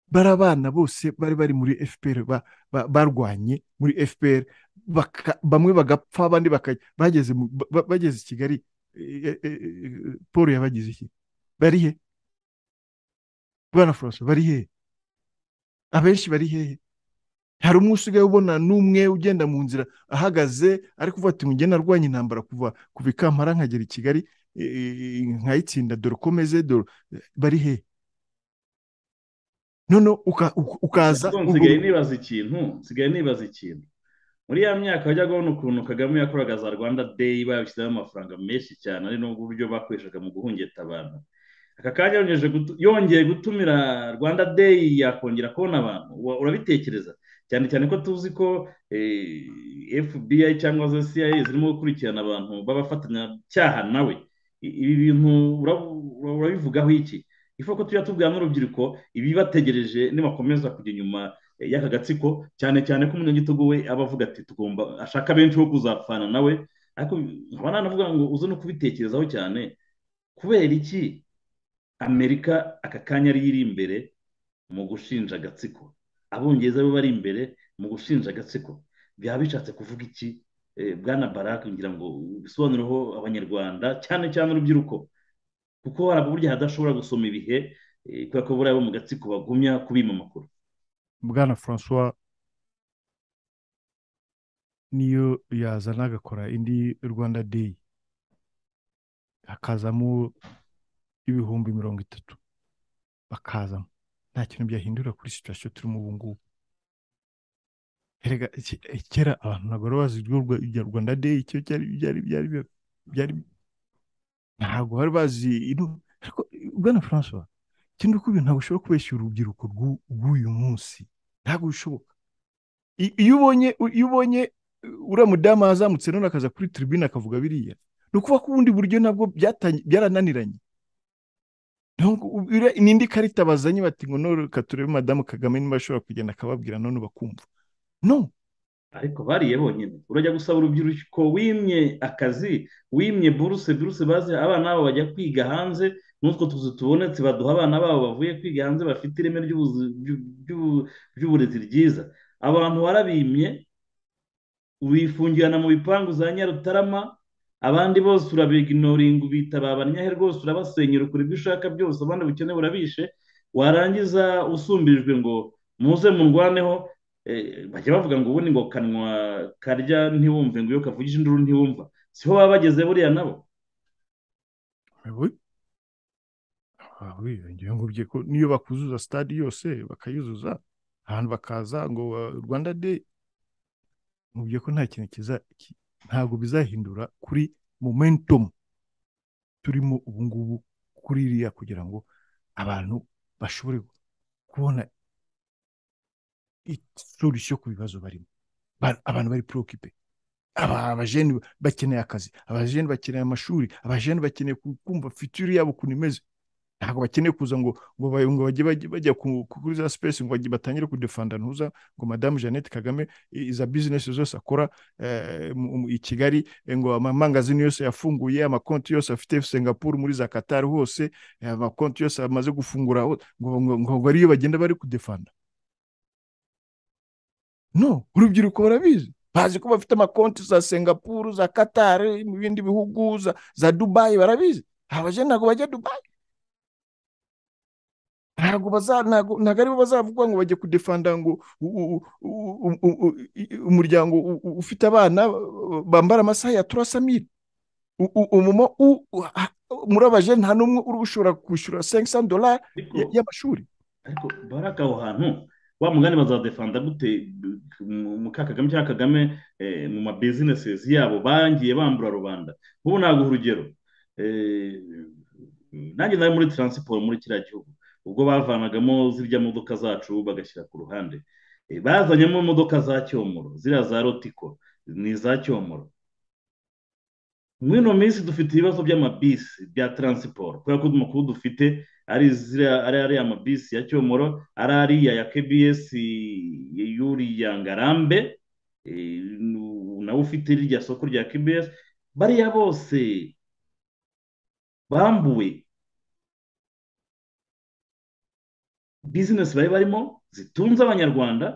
bari abana bose bari bari muri fpr barwanye muri fpr bamwe bagapfa abandi bageze i kigali paul yabagize iki bari he bwana furanso bari he abenshi bari hehe hari umwe usigaye ubona n'umwe ugenda mu nzira ahagaze ari kuvuga ati ngende arwanya intambara kuva kuva ikampara nkagera i kigali nkayitsinda dore ukomeze dore bari he none ukaza nsigaye nibaza ikintu nsigaye nibaza ikintu muri ya myaka wajyaga ubona ukuntu kagame yakoraga za rwanda deyi babishyizeho amafaranga menshi cyane ari n'uburyo bakoreshaga mu guhungeta abantu aka kanya yongeye gutumira rwanda deyi yakongera kubona abantu urabitekereza cyane cyane ko tuzi ko fbi cyangwa za CIA zirimo gukurikirana abantu b'abafatanyacyaha nawe ibi bintu urabivugaho iki ifu ko tujya tubwira n'urubyiruko ibibategereje nibakomeza kujya inyuma y'aka gatsiko cyane cyane ko umunyagitugu we aba avuga ati tugomba ashaka benshi bo kuzapfana nawe ariko nkaba nanavuga ngo uze no kubitekerezaho cyane kubera iki amerika aka kanya ari iri imbere mu gushinja agatsiko abongereza bo bari imbere mu gushinja agatsiko byaba bishatse kuvuga iki bwana baraka kugira ngo bisobanureho abanyarwanda cyane cyane urubyiruko kuko hari ababurya hadashobora gusoma ibihe kubera ko buriya bo mu gatsiko bagumya kubima amakuru bwana francois niyo yazana agakora indi rwanda day hakazamo ibihumbi mirongo itatu bakazamo nta kintu byahindura kuri siturasiyo turimo ubu ngubu erega iki- eh, kera abantu ntabwo bari bazi ibyo Rwa- ibya rwanda day icyo cyari byari byari byari- byari ntabwo bari bazi ino- ariko bwana francois ikindi uko ibintu ntabwo ushobora kubeshya urubyiruko rw'u- rw'uyu munsi ntabwo bishoboka I- iyo ubonye iyo ubonye uh, uriya mudamu yazamutse none akaza kuri tribune akavuga biriya ni ukuvuga ko ubundi buryo nabwo byatanye- byarananiranye Niyo ngo- u- uriya- ni indi karita bazanye bati ngo no reka turebe madamu kagame niba ashobora kugenda akababwira none bakumva no ariko bariye bonyine urajya gusaba urubyiruko wimye akazi wimye buruse buruse bazi abana babo bajya kwiga hanze n'utwo tuzu tubonetse baduha abana babo bavuye kwiga hanze bafite ireme ry'ubuzi- ry'u- ry'u- ry'uburezi ryiza abantu warabimye wifungirana mu bipangu za nyarutarama abandi bose urabiginoringa ubita ba banyahe rwose urabasenyera ukora ibyo ushaka byose abandi bukeneye urabishe warangiza usumbirijwe ngo muze murwaneho eh, bajya bavuga ngo ubundi ngo kanwa karya ntiwumve ngo iyo kavugije induru ntiwumva siho baba bageze buriya nabo Ubu- Ah, oui, ngira ngo ubye ko niyo bakuzuza stade yose bakayuzuza ahantu bakaza ngo uh, Rwanda Day mubye ko nta kintu kiza ki- ntabwo bizahindura kuri momentum turimo ubu ngubu kuri iriya kugira ngo abantu bashobore kubona solution ku bibazo barimo Ba- abantu bari preoccupé aba abajeni bakeneye akazi abajeni bakeneye amashuri abajeni bakeneye ku- kumva future yabo ukuntu imeze ntabwo bakeneye kuza ngo ngo ba- ngo bajye bajye- bajya ku- ku- kuri za space ngo bajye- batangire kudefanda ntuza ngo madamu Jeannette Kagame i- iza business zose akora eh, mu- mu- i Kigali eh, ngo amamangazini yose yafunguye amakonti yose afite Singapore muri za Qatar hose eh, amakonti yose amaze gufungura ho- ngo ngo ngo ngo ariyo bagenda bari kudefanda no urubyiruko barabizi bazi ko bafite amakonti za Singapore za Qatar mu bindi bihugu za, za Dubai barabizi abajene ntabwo bajya Dubai ntabwo baza ntabwo ntabwo aribo bazavuga ngo bajye kudefanda ngo u- u- u- u- u- u- i- umuryango u- u- ufite abana uh, bambara amasaha ya turasamire umuma muri abajene nta n'umwe uri ushobora kwishyura 500 dolari ariko y- y'amashuri ariko baraka aho hantu wa mugani bazadefanda gute b- mu- mu ka kagame cyangwa kagame eh, mu ma businesses yabo bangiye bambura rubanda ubu naguha urugero Eh, nanjye nari muri taransiporo muri kiriya gihugu ubwo bavanagamo zirya modoka zacu bagashyira ku ruhande Eh, bazanyemo imodoka za cyomoro ziriya za rotiko ni iza cyomoro muri ino minsi dufite ibibazo by'amabisi bya taransiporo kubera ko amakuru dufite ari ziriya- ari ariya amabisi ya cyomoro ari ariya ya kbs yuriya ngarambe eh, nu- nawe ufite irya soko rya kbs bariya bose bambuwe bizinesi bari barimo zitunze abanyarwanda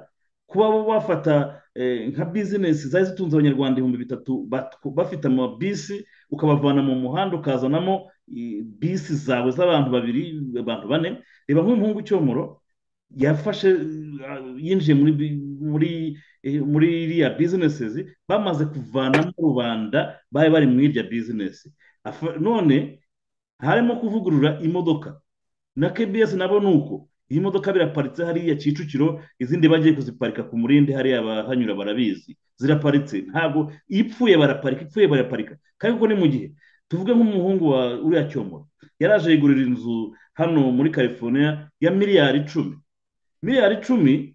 kuba bo bafata eh, nka bizinesi zari zitunze abanyarwanda ibihumbi bitatu bat- bafite amabisi ukabavana mu muhanda ukazanamo eh, bisi zawe z'abantu babiri abantu bane reba nk'umuhungu cyomoro yafashe eh, yinjiye muri bi- muri eh, muri iriya bizinesi bamaze kuvanamo rubanda bari bari mu irya bizinesi Afa- none harimo kuvugurura imodoka na kbs nabo ni uko iyi modoka biraparitse hariya Kicukiro izindi bagiye kuziparika ku murindi hariya abahanyura barabizi ziraparitse ntabwo ipfuye baraparika ipfuye baraparika kandi kuko ni mu gihe tuvuge nk'umuhungu wa uriya cyomoro yaraje yigurira inzu hano muri california ya miliyari icumi miliyari icumi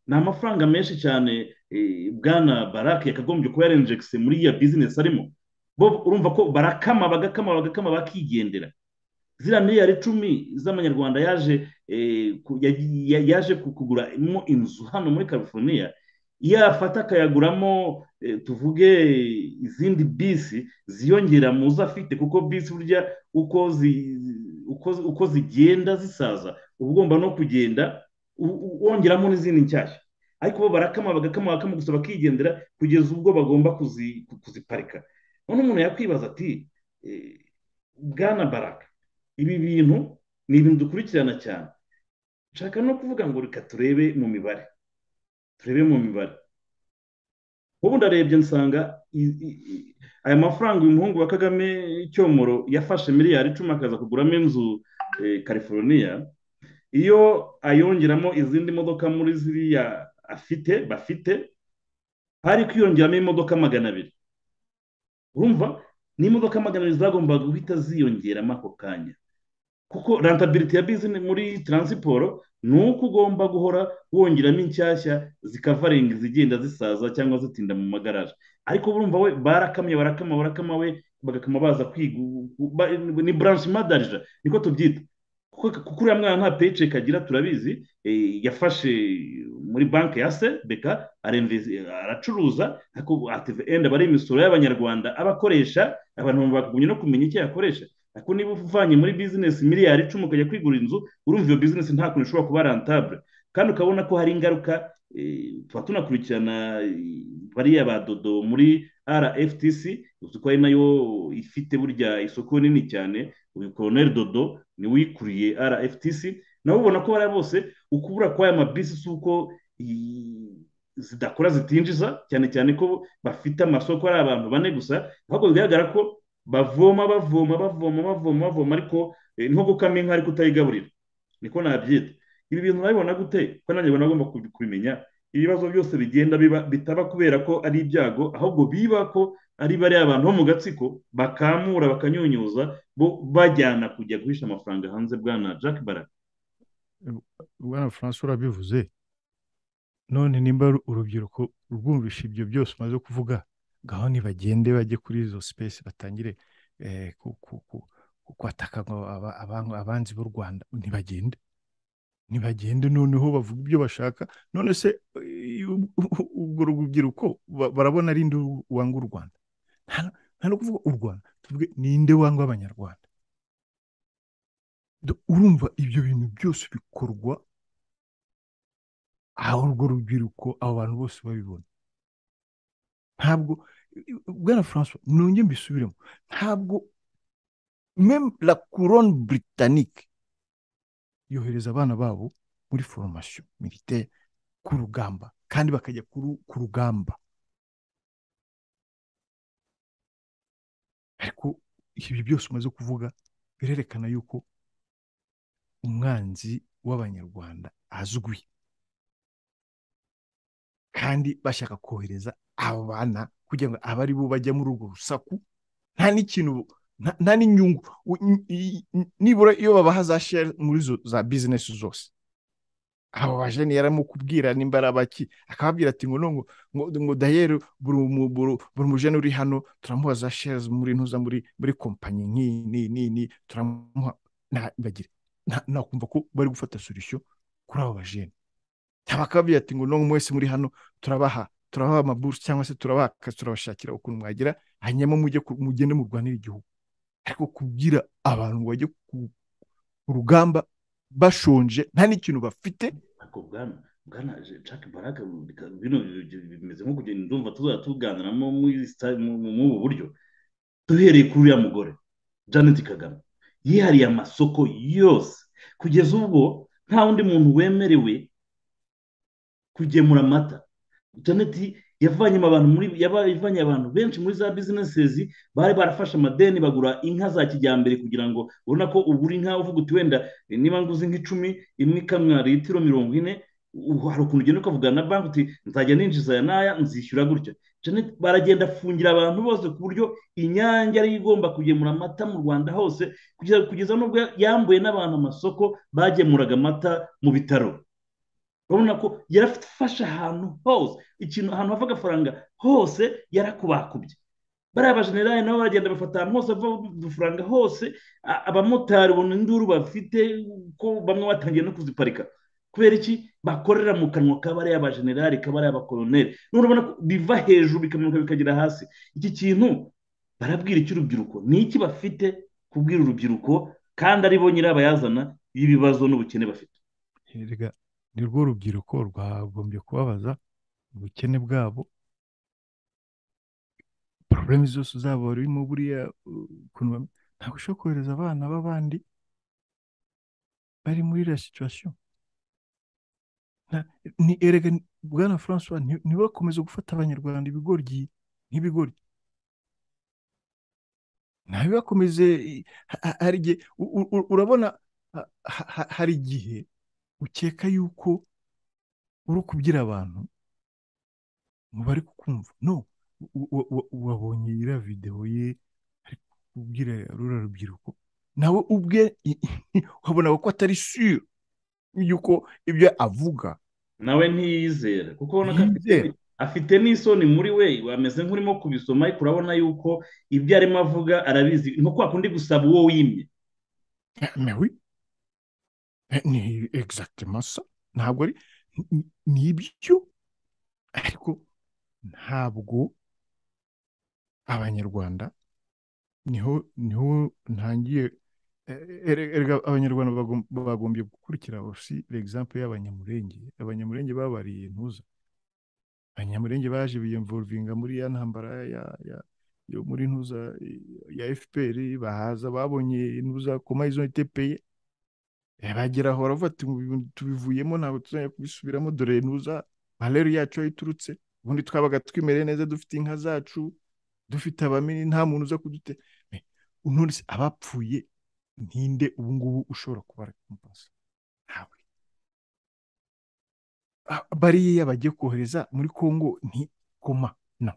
ni amafaranga menshi cyane eh, bwana barake yakagombye kuba yarenjekise muri iya bizinesi arimo bo urumva ko barakama bagakama bagakama bakigendera ziriya miliyari icumi z'amanyarwanda yaje eh, ku- ya- ya- yaje ku- kuguramo inzu hano muri california iyo yafata akayaguramo eh, tuvuge izindi bisi ziyongera mu zo afite kuko bisi burya uko zi- uko uko zigenda zisaza uba ugomba no kugenda u- u- wongeramo n'izindi nshyashya ariko bo barakama bagakama bagakama gusa bakigendera kugeza ubwo bagomba kuzi- ku- kuziparika none umuntu yakwibaza ati eh, bwana baraka ibi bintu ni ibintu dukurikirana cyane nshaka no kuvuga ngo reka turebe mu mibare turebe mu mibare ubu ndarebye nsanga i- i- i- aya mafaranga uyu muhungu wa kagame icyomoro yafashe miliyari icumi akaza kuguramo inzu eh, california iyo ayongeramo izindi modoka muri ziriya afite bafite hari kwiyongeramo imodoka magana abiri urumva ni imodoka magana abiri zagombaga guhita ziyongeramo ako kanya kuko rantabiriti ya bizine muri taransiporo ni uko ugomba guhora wongeramo inshyashya zikavarenga izigenda zisaza cyangwa zitinda mu magaraje ariko urumva we barakamye barakama barakama we bagakama baza kwiga ba- ni buranshi madarija niko tubyita kuko kuko uriya mwana nta peyiceki agira turabizi eh, yafashe muri banki ya se beka arinvesi- aracuruza ariko ative enda bari imisoro y'abanyarwanda abakoresha abantu bagumye no kumenya icyo yakoresha ariko niba uvanye muri bizinesi miliyari icumi ukajya kwigura inzu urumva iyo bizinesi nta kuntu ishobora kuba rantabure kandi ukabona ko hari ingaruka eh, tuba tunakurikirana eh, bariya ba dodo muri rftc uzi ko ari nayo ifite burya isoko nini cyane uyu koroneri dodo niwe uyikuriye rftc nabo ubona ko bariya bose ukubura kw'aya mabisi si uko i- zidakora zitinjiza cyane cyane ko bafite amasoko ari abantu bane gusa ahubwo bigaragara ko bavoma bavoma bavoma bavoma bavoma ariko eh, nko gukama inka ariko utayigaburira niko nabyita ibi bintu urabibona gute ko nanjye ubona agomba kubi- kubimenya ibibazo byose bigenda biba bitaba kubera ko ari ibyago ahubwo biba ko ari bariya abantu bo mu gatsiko bakamura bakanyunyuza bo bajyana kujya guhisha amafaranga hanze bwana jack barak bwana francois urabivuze none nimba uru- urubyiruko rwumvisha ibyo byose umaze kuvuga ngaho nibagende bajye kuri izo sipesi batangire eh, ku- ku- ku- ku- kwataka ngo aba- abang- abanzi b'u rwanda ntibagende ntibagende noneho bavuga ibyo bashaka none se eh, u- u- urwo rubyiruko ba- barabona ari nde wanga u rwanda nta nta no kuvuga u rwanda tuvuge ninde wanga abanyarwanda Do- urumva ibyo bintu byose bikorwa aho urwo rubyiruko abo bantu bose babibona ntabwo bwana francois nongeye mbisubiremo ntabwo meme la couronne britannique yohereza abana babo muri foromasiyo militaire ku rugamba kandi bakajya kuru- ku rugamba ariko ibi byose umaze kuvuga birerekana yuko umwanzi w'abanyarwanda azwi kandi bashaka kohereza abo bana kugira ngo abe ari bo bajya muri urwo rusaku nta n'ikintu nta- nta n'inyungu U- i- i- i- nibura iyo babaha za share muri zo za bizinesi zose abo bajene yaramukubwira nimba ari abaki akababwira ati ngo nongo ngo ngo dayeri buri mu- buri- buri mujene uri hano turamuha za shares muri ntuza muri muri kompanyi nk'iyi n'iyi n'iyi n'iyi, turamuha na- bagire na- nakumva ko bari gufata solution kuri abo bajene tabakababwira ati ngo nongo mwese muri hano turabaha turabaha amabursi cyangwa se turabaha akazi turabashakira ukuntu mwagira hanyuma mujye ku- mugende murwanire igihugu ariko kubwira abantu ngo bajye ku ku rugamba bashonje nta n'ikintu bafite ariko bwana bwana jack barak bino bimeze nko kugenda ndumva tuzajya tuganiramo muri sta- mu- mu- muri ubu buryo duhereye kuri uriya mugore janet kagame yihariye amasoko yose kugeza ubwo nta wundi muntu wemerewe kugemura amata janet yavanye abantu muri yaba- yavanye abantu benshi muri za bizinesi bari barafashe amadeni bagura inka za kijyambere kugira ngo ubona ko ugura inka uvuga uti wenda eh, niba nguze nk'icumi imwe ikamwa litiro mirongo ine ubu hari ukuntu ugenda ukavugana na banki uti nzajya ninjiza aya n'aya nzishyura gutya Janet baragenda afungira abantu bose ku buryo inyange ariyo igomba kugemura amata mu rwanda hose kugeza kugeza n'ubwo yambuye n'abantu amasoko bagemuraga amata mu bitaro urabona ko yarafashe ahantu hose ikintu ahantu hava agafaranga hose yarakubakubye bariya bajenerali nabo baragenda bafata ahantu hose hava udufaranga hose a- abamotari ubona induru bafite ko bamwe batangiye no kuziparika kubera iki bakorera mu kanwa k'abariya bajenerali k'abariya bakoroneri none urabona ko biva hejuru bikamanuka bikagera hasi iki kintu barabwira icy'urubyiruko ni iki bafite kubwira urubyiruko kandi ari bo nyirabayazana y'ibibazo n'ubukene bafite erega ni rwo rubyiruko rwagombye kubabaza ubukene bwabo porobulemu zose zabo barimo buriya uh, ukuntu bam- ntabwo ushobora kohereza abana b'abandi bari muri iriya situwasiyo ni erega bwana francois ntibakomeze gufata abanyarwanda ibigoryi nk'ibigori ntabibakomeze hari igihe urabona hari igihe ukeka yuko uri kubwira abantu bari kukumva no wabonye iriya videwo ye ari kubwira rura rubyiruko nawe ubwe wabonaga ko atari siyo yuko ibyo avuga nawe ntiyizera kuko ubona ko afite n'isoni muri we wameze nk'urimo kubisoma ariko urabona yuko ibyo arimo avuga arabizi nko kwa kundi gusaba uwo wimye ni egisagiti masa ntabwo ari ni ibyo ariko ntabwo abanyarwanda niho niho ntangiye erega abanyarwanda bagombye gukurikira osi egisample y'abanyamurenge abanyamurenge babariye intuza abanyamurenge baje biyemvuruvinga muri ya ntambara yo muri ntuza ya fpr bahaza babonye intuza koma izo itepeye bageraho baravuga ati tubivuyemo ntabwo tuzajya kubisubiramo dore ntuza bareri yacu aho iturutse ubundi twabaga twimere neza dufite inka zacu dufite abamini nta muntu uza kudute nonese abapfuye ntinde ubu ngubu ushobora kubara kompasi ntawe bariya bagiye kohereza muri congo ntikoma na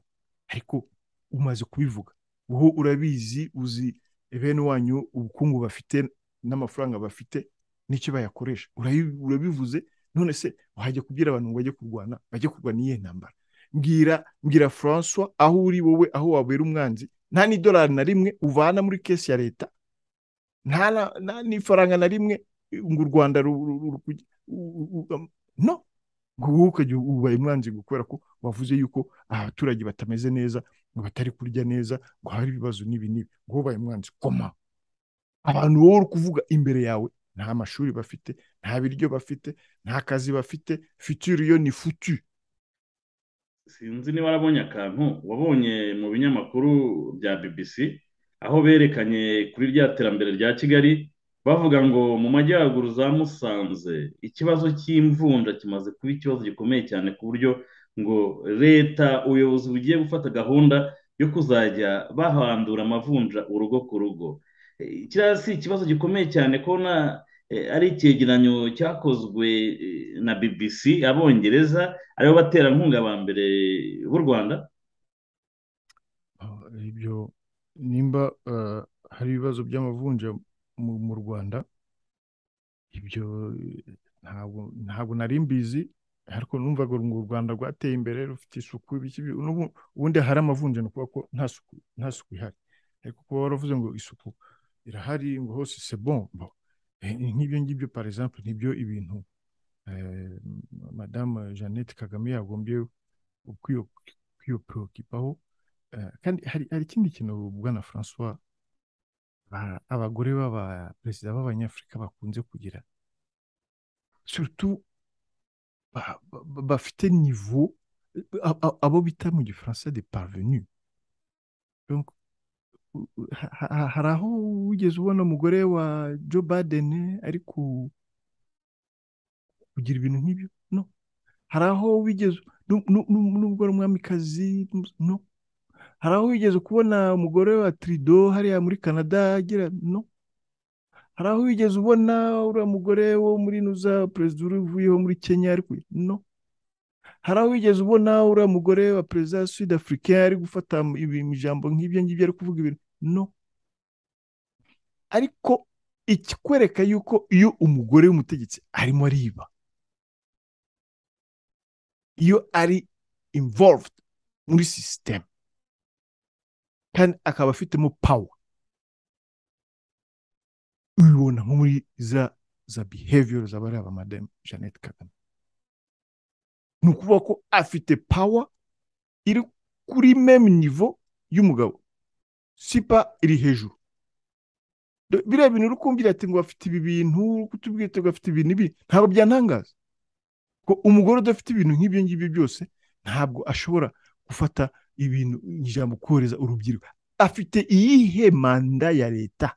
ariko umaze kubivuga wowe urabizi uzi bene wanyu ubukungu bafite n'amafaranga bafite n'icyo bayakoresha urabivuze none se wajya kubwira abantu ngo bajye kurwana bajye kurwana iyihe ntambara mbwira mbwira francois aho uri wowe aho wabera umwanzi nta n'idolari na rimwe uvana muri kesi ya leta nta n'ifaranga na rimwe ngo u rwanda no wowe ukajya ubaye umwanzi kubera ko wavuze yuko abaturage batameze neza ngo batari kurya neza ngo hari ibibazo n'ibi n'ibi ngo ubaye umwanzi koma abantu wowe uri kuvuga imbere yawe nta mashuri bafite nta biryo bafite nta kazi bafite futuri yo ni futu sinzi niba warabonye akantu wabonye mu binyamakuru bya bbc aho berekanye kuri rya terambere rya kigali bavuga ngo mu majyaruguru za musanze ikibazo cy'imvunja kimaze kuba ikibazo gikomeye cyane ku buryo ngo leta ubuyobozi bugiye gufata gahunda yo kuzajya bahandura amavunja urugo ku rugo kiriya si ikibazo gikomeye cyane kubona ari icyegeranyo cyakozwe na bbc abongereza aribo baterankunga ba mbere b'u rwanda ibyo nimba hari ibibazo by'amavunja mu rwanda ibyo ntabwo nari mbizi ariko numvaga ngo u rwanda rwateye imbere rufite isuku ubundi hari amavunja ni ukuvuga ko nta suku ihari ariko kuba waravuze ngo isuku irahari ngo hose sebombo nk'ibyo ngibyo exemple nibyo ibintu madamu jeannette kagame yagombye kwiyoporokipaho kandi hari ikindi kintu bwana francois abagore b'abaperezida b'abanyafurika bakunze kugira surutu bafite nivo abo bita mu gifaransa de parvenu hari aho wigeze ubona umugore wa joe baden ari kugira ibintu nk'ibyo no hari aho wigeze n'ubwo ari umwamikazi no hari aho wigeze kubona umugore wa tirido hariya muri canada agira no hari aho wigeze ubona uriya mugore wo muri nuza perezida uvuyeho muri kenya ari no hari aho wigeze ubona uriya mugore wa perezida wa sudafurika ari gufata ijambo nk'ibyo ngibyo ari kuvuga ibintu no ariko ikikwereka yuko iyo umugore w'umutegetsi arimo ariba iyo ari involved muri sisiteme kandi akaba afitemo pawa ubibona nko muri za za behavior zaba ari aba madame jeannette kagame ni ukuvuga ko afite pawa iri kuri meme nivo y'umugabo sipa iri hejuru biriya bintu uri kumvira ati ngo bafite ibi bintu kutubwira ngo bafite ibintu ibi ntabwo byantangaza ko umugore udafite ibintu nk'ibyo ngibyo byose ntabwo ashobora gufata ibintu ijambo korohereza urubyiruko afite iyihe manda ya leta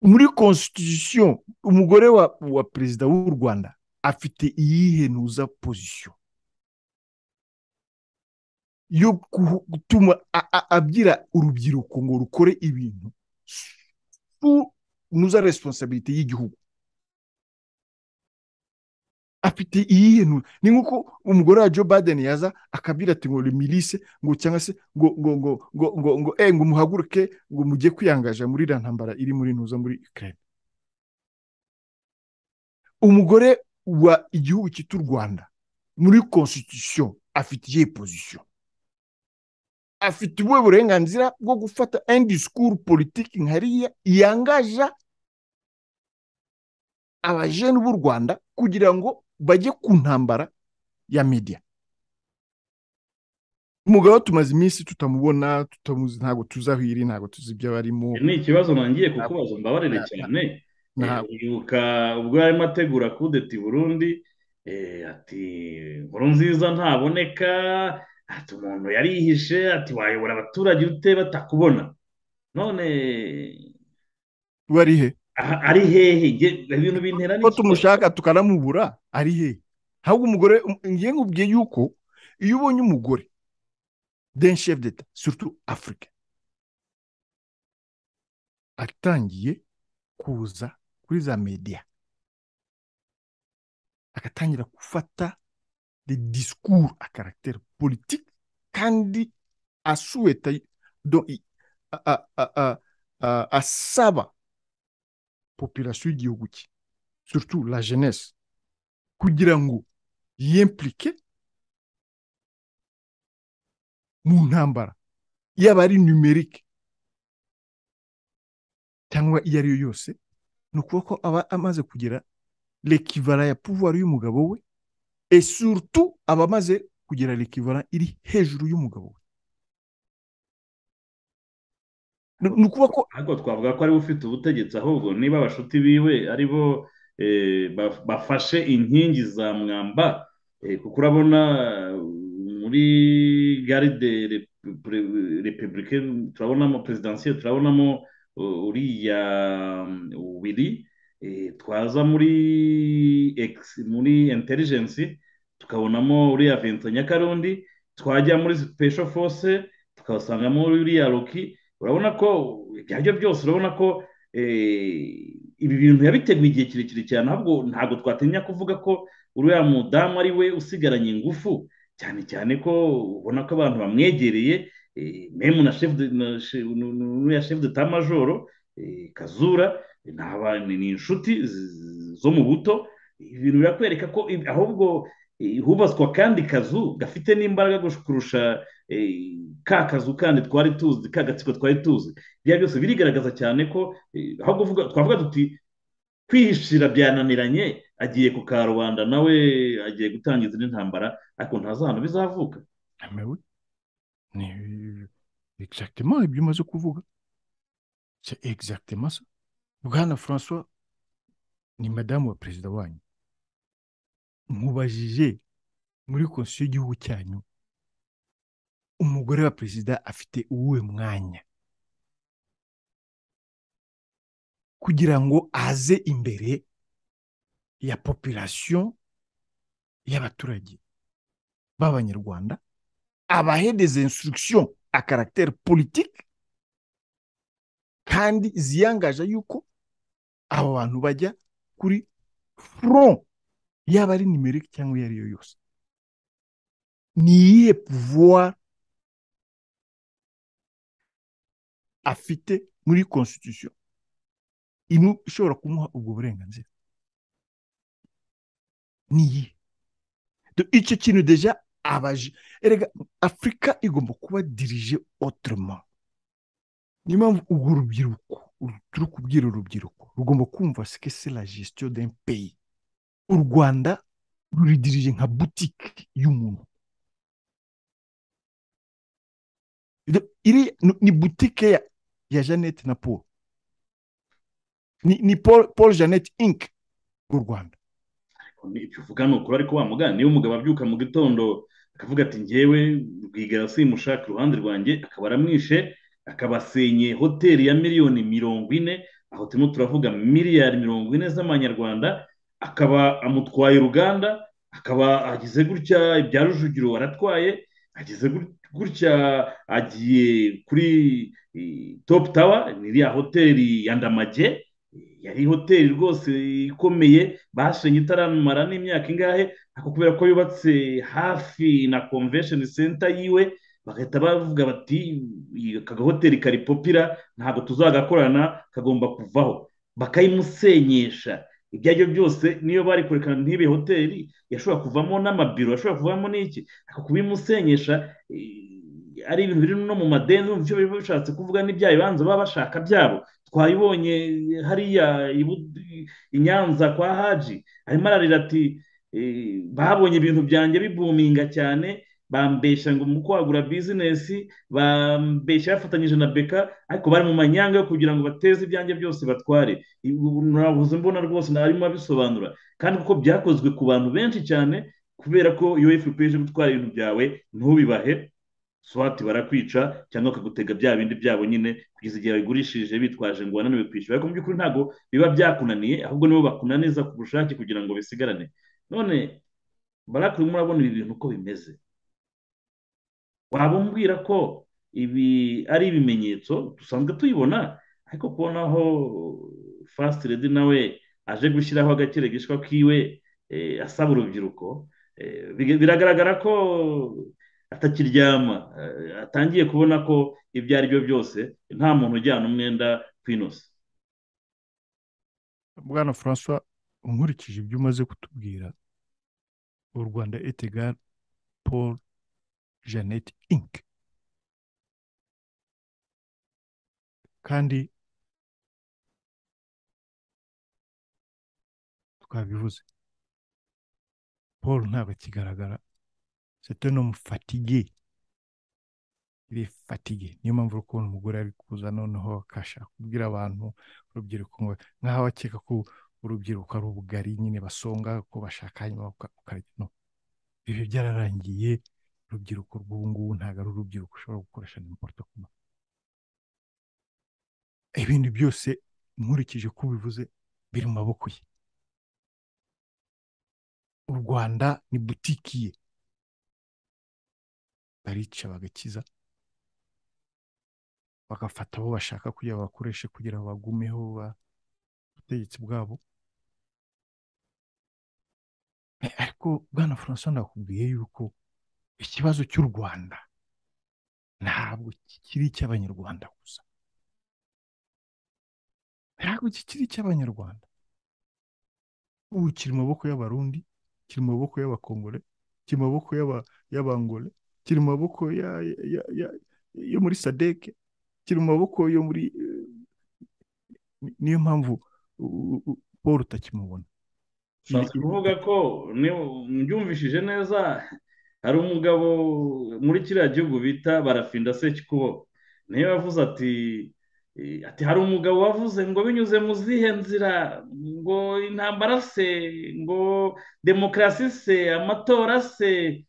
muri constitution umugore wa wa perezida w'u rwanda afite iyihe nuza pozisiyo yo gutuma a- a- abwira urubyiruko ngo rukore ibintu su nuza resiponsabirite y'igihugu afite iyihe nuza ni nk'uko umugore wa joe biden yaza akabwira ati ngo mirise ngo cyangwa se ngo ngo ngo ngo ngo ngo eh, ngo muhaguruke ngo mujye kwiyangaja muri iriya ntambara iri muri nuza muri ukraine umugore wa igihugu cyitwa u rwanda muri constitution afite iyihe pozisiyo afite ubuhe burenganzira bwo gufata indi sikuru politiki nkariya yangaja abajene b'u rwanda kugira ngo bajye ku ntambara ya media umugabo tumaze iminsi tutamubona tutamuzi ntabwo tuzi aho iri ntabwo tuzi ibyo barimo ni ikibazo ntangiye kukubaza mbabarire cyane Ntabwo. yibuka ubwo yarimo ategura kudeti burundi eh, ati nkuru nziza ntaboneka ati umuntu yarihishe ati wayobora abaturage ute batakubona none wari he aha- ari hehe Nge- ibintu bintera ko n'ikibazo. tumushaka tukanamubura ari he ahubwo umugore ngiye nkubwiye yuko iyo ubonye umugore den chef d'etat surtout africa atangiye kuza kuri za media agatangira gufata de discours a caractère politique kandi asuweta do- i- a- a- a- a- a- asaba population y'igihugu cye surtout la jeunesse kugira ngo yimplike mu ntambara yaba ari numerique cyangwa iyo ari yo yose ni ukuvuga ko aba amaze kugira l'equivara ya pouvoir y'umugabo we et surtout aba amaze kugira l'equivara iri hejuru y'umugabo we Ni- ni ukuvuga ko ariko twavuga ko ariwe ufite ubutegetsi ahubwo niba abashuti biwe aribo eh, ba- bafashe inkingi za mwamba eh, kuko urabona eh, muri garide repubulike turabonamo perezidansiyo turabonamo uh, uriya ubiri twaza muri ex- muri intelijensi tukabonamo uriya vincent nyakarundi twajya muri sipesho fose tukabasangamo uriya roki urabona ko ibyo aribyo byose urabona ko eh, ibi bintu yabiteguye igihe kirekire cyane ahubwo ntabwo twatinya kuvuga ko uriya mudamu ari we usigaranye ingufu cyane cyane ko ubona ko abantu bamwegereye eh, memu na shefu de- na she- nu- nu- n'uriya shefu de tamajoro eh, kazura ni aba- ni ni inshuti z- z- zo mu buto ibi bintu birakwereka ko ibi- ahubwo eh, hubatswe akandi kazu gafite n'imbaraga gush- kurusha eh, ka kazu kandi twari tuzi ka gatsiko twari tuzi ibyo byose birigaragaza cyane ko eh, aho kuvuga twavuga tuti kwihishira byananiranye agiye ku karubanda nawe agiye gutangiza indi ntambara ariko ntazi ahantu bizavuka Mais oui. Mais, euh, Exactement, ibyo umaze kuvuga c'est exactement ça bwana françois ni madamu wa perezida wanyu mubajije muri konsiyo y'igihugu cyanyu umugore wa perezida afite uwuhe mwanya kugira ngo aze imbere ya population y'abaturage b'abanyarwanda abahe des instructions à caractère politique kandi ziyangaje yuko abo bantu bajya kuri front yaba ari numerique cyangwa iyo ari yo yose ni iyihe pouvoir afite muri constitution imu- ishobora kumuha ubwo burenganzira ni iyihe Do- icyo kintu deja abaje erega afurika igomba kuba dirije otorema niyo mpamvu urwo rubyiruko uru- turi kubwira urubyiruko rugomba kumva sike se la gestion d'un pays u rwanda ruridirije nka butike y'umuntu Iri- iri ni- ni butike ya, ya jeannette na paul ni, ni paul, paul jeannette inc u rwanda ibyo uvuga ni ukuri ariko wa mugani niba umugabo abyuka mu gitondo akavuga ati njyewe rwigara simushaka iruhande rwanjye akaba aramwishe akabasenye hoteli ya miliyoni mirongo ine aho turimo turavuga miliyari mirongo ine z'amanyarwanda akaba amutwaye uruganda akaba agize gutya ibya rujugiro waratwaye agize gutya agiye kuri topu tawa ni iriya hoteli ya ndamage yari hoteli rwose ikomeye bashenye itaramara n'imyaka ingahe ariko kubera ko yubatse hafi na komvesheni senta yiwe bagahita bavuga bati aka gahoteli kari popira ntabwo tuzagakorana kagomba kuvaho bakayimusenyesha ibyo ari byo byose niyo bari kurekana ntibe hoteli yashobora kuvamo n'amabiro yashobora kuvamo n'iki ariko kubimusenyesha ari ibintu biri no mu madeni byo biba bishatse kuvuga n'ibya bibanza baba bashaka byabo twayibonye hariya i nyanza kwa haji arimo ararira ati babonye ibintu byanjye bibuminga cyane bambeshya ngo mu kwagura bizinesi bambeshya bafatanyije na beka ariko bari mu manyanga yo kugira ngo bateze ibyanjye byose batware ntabuze mbona rwose ntarimo abisobanura kandi kuko byakozwe ku bantu benshi cyane kubera ko iyo wifuza uje gutwara ibintu byawe ntubibahe swati barakwica cyangwa bakagutega bya bindi byabo nyine kugeza igihe babigurishije bitwaje ngo bananiwe kwishyura ariko mu by'ukuri ntabwo biba byakunaniye ahubwo nibo bakunaniza ku bushake kugira ngo bisigarane none barake urimo urabona ibi bintu uko bimeze waba umbwira ko ibi ari ibimenyetso dusanzwe tuyibona ariko kubonaho fasiti redi nawe aje gushyiraho agakire gishwa kiwe asaba urubyiruko biragaragara ko atakiryama atangiye kubona ko ibyo ari byo byose nta muntu ujyana umwenda kwinosa bwana francois nkurikije ibyo umaze kutubwira u rwanda etega paul jeannette inc kandi twabivuze paul ntabwo akigaragara c'est un homme fatigué il est fatigué niyo mpamvu uri kubona umugore ari kuza noneho akashaka kubwira abantu urubyiruko nk'aho akeka ko urubyiruko ari ubugari nyine basonga ko bashaka hanyuma ukarya no ibyo byararangiye urubyiruko rw'ubu ngubu ntabwo ari urubyiruko ushobora gukoresha n'importo kuma ibindi byose nkurikije ko ubivuze biri mu maboko ye u rwanda ni butiki ye barica bagakiza bagafata abo bashaka kugira bakoreshe kugira ngo bagumeho ubutegetsi bwabo ariko bwana francois ndakubwiye yuko ikibazo cy'u rwanda ntabwo kikiri icy'abanyarwanda gusa ntabwo kikiri icy'abanyarwanda ubu kiri mu maboko y'abarundi kiri mu maboko y'abakongore kiri mu maboko y'abangore kiri mu maboko yo muri sadeke kiri mu maboko yo muri niyo mpamvu paul utakimubona ushatse kuvuga ko mbyumvishije neza hari umugabo muri kiriya gihugu bita barafinda sekikubo niyo yavuze ati ati hari umugabo wavuze ngo binyuze mu zihe nzira ngo intambara se ngo demokarasi se amatora se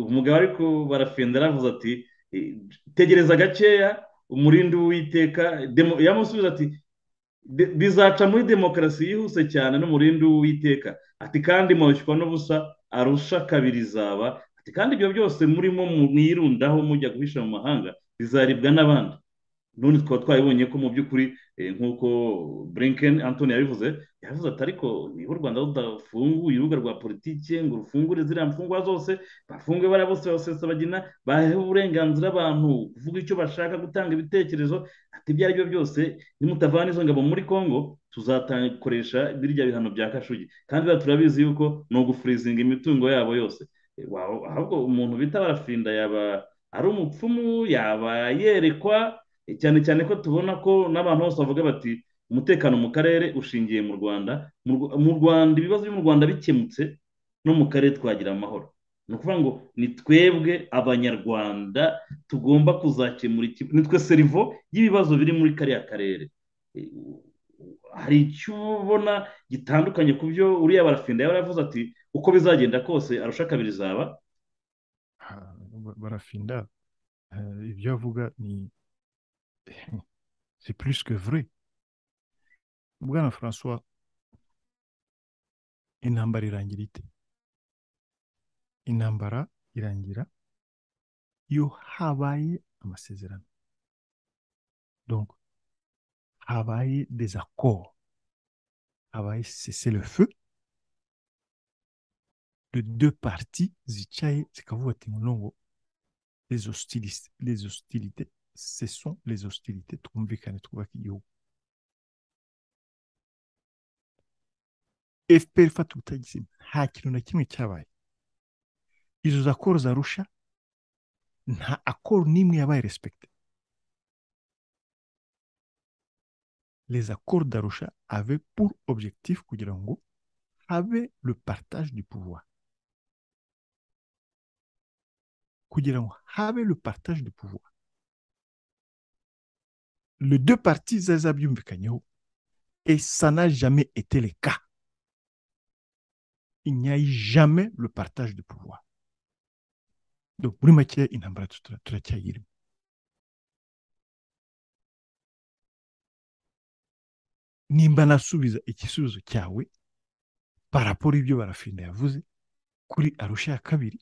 umugabo ariko barafinda aravuze ati tegereza gakeya umurindi w'uwiteka yamusubiza ati bizaca muri demokarasi yihuse cyane n'umurindi w'uwiteka ati kandi mwishywa n'ubusa arusha kabiri zaba ati kandi ibyo byose murimo mwirundaho mujya guhisha mu mahanga bizaribwa n'abandi none twaba twabibonye ko mu by'ukuri nk'uko brinken antoni yabivuze yavuze ati ariko niba u rwanda rudafunguye urubuga rwa politiki ngo rufungure ziriya mfungwa zose bafunge bariya bose basesabagina bahe uburenganzira abantu kuvuga icyo bashaka gutanga ibitekerezo ati ibyo ari byo byose nimutavana izo ngabo muri congo tuzakoresha birya bihano bya kashugi kandi turabizi yuko ni ugufurizinga imitungo yabo yose ahubwo umuntu bita barafinda yaba ari umupfumu yaba yerekwa cyane cyane ko tubona ko n'abantu bose bavuga bati umutekano mu karere ushingiye mu rwanda mu rwanda ibibazo byo mu rwanda bikemutse no mu karere twagira amahoro ni ukuvuga ngo ni twebwe abanyarwanda tugomba kuzakemura ni twe serivo y'ibibazo biri muri kariya karere hari icyo ubona gitandukanye ku byo uriya barafinda yaba yaravuze ati uko bizagenda kose arusha kabiri zaba barafinda ibyo avuga ni c'est plus que vrai bwana francois intambara irangira ite intambara irangira iyo habaye amasezerano donc habaye des accords habaye cessez le feu de deux parties zicaye zikavuga ati ngo les hostilités les hostilités ce sont les hostilités twumvikane twubaka igihugu fpr ifata ubutegetsi nta kintu na kimwe cyabaye izo za koro za rusha nta akoro n'imwe yabaye respecte les accords d'Arusha avaient pour objectif kugira ngo habe le partage du pouvoir kugira ngo habe le partage du pouvoir les deux parties zari zabyumvikanyeho et ça n'a jamais été le cas il n'y a eu jamais le partage du pouvoir donc muri make intambara turacyayirimo nimba nasubiza igisubizo cyawe paraporo y'ibyo barafinda yavuze kuri arusha ya kabiri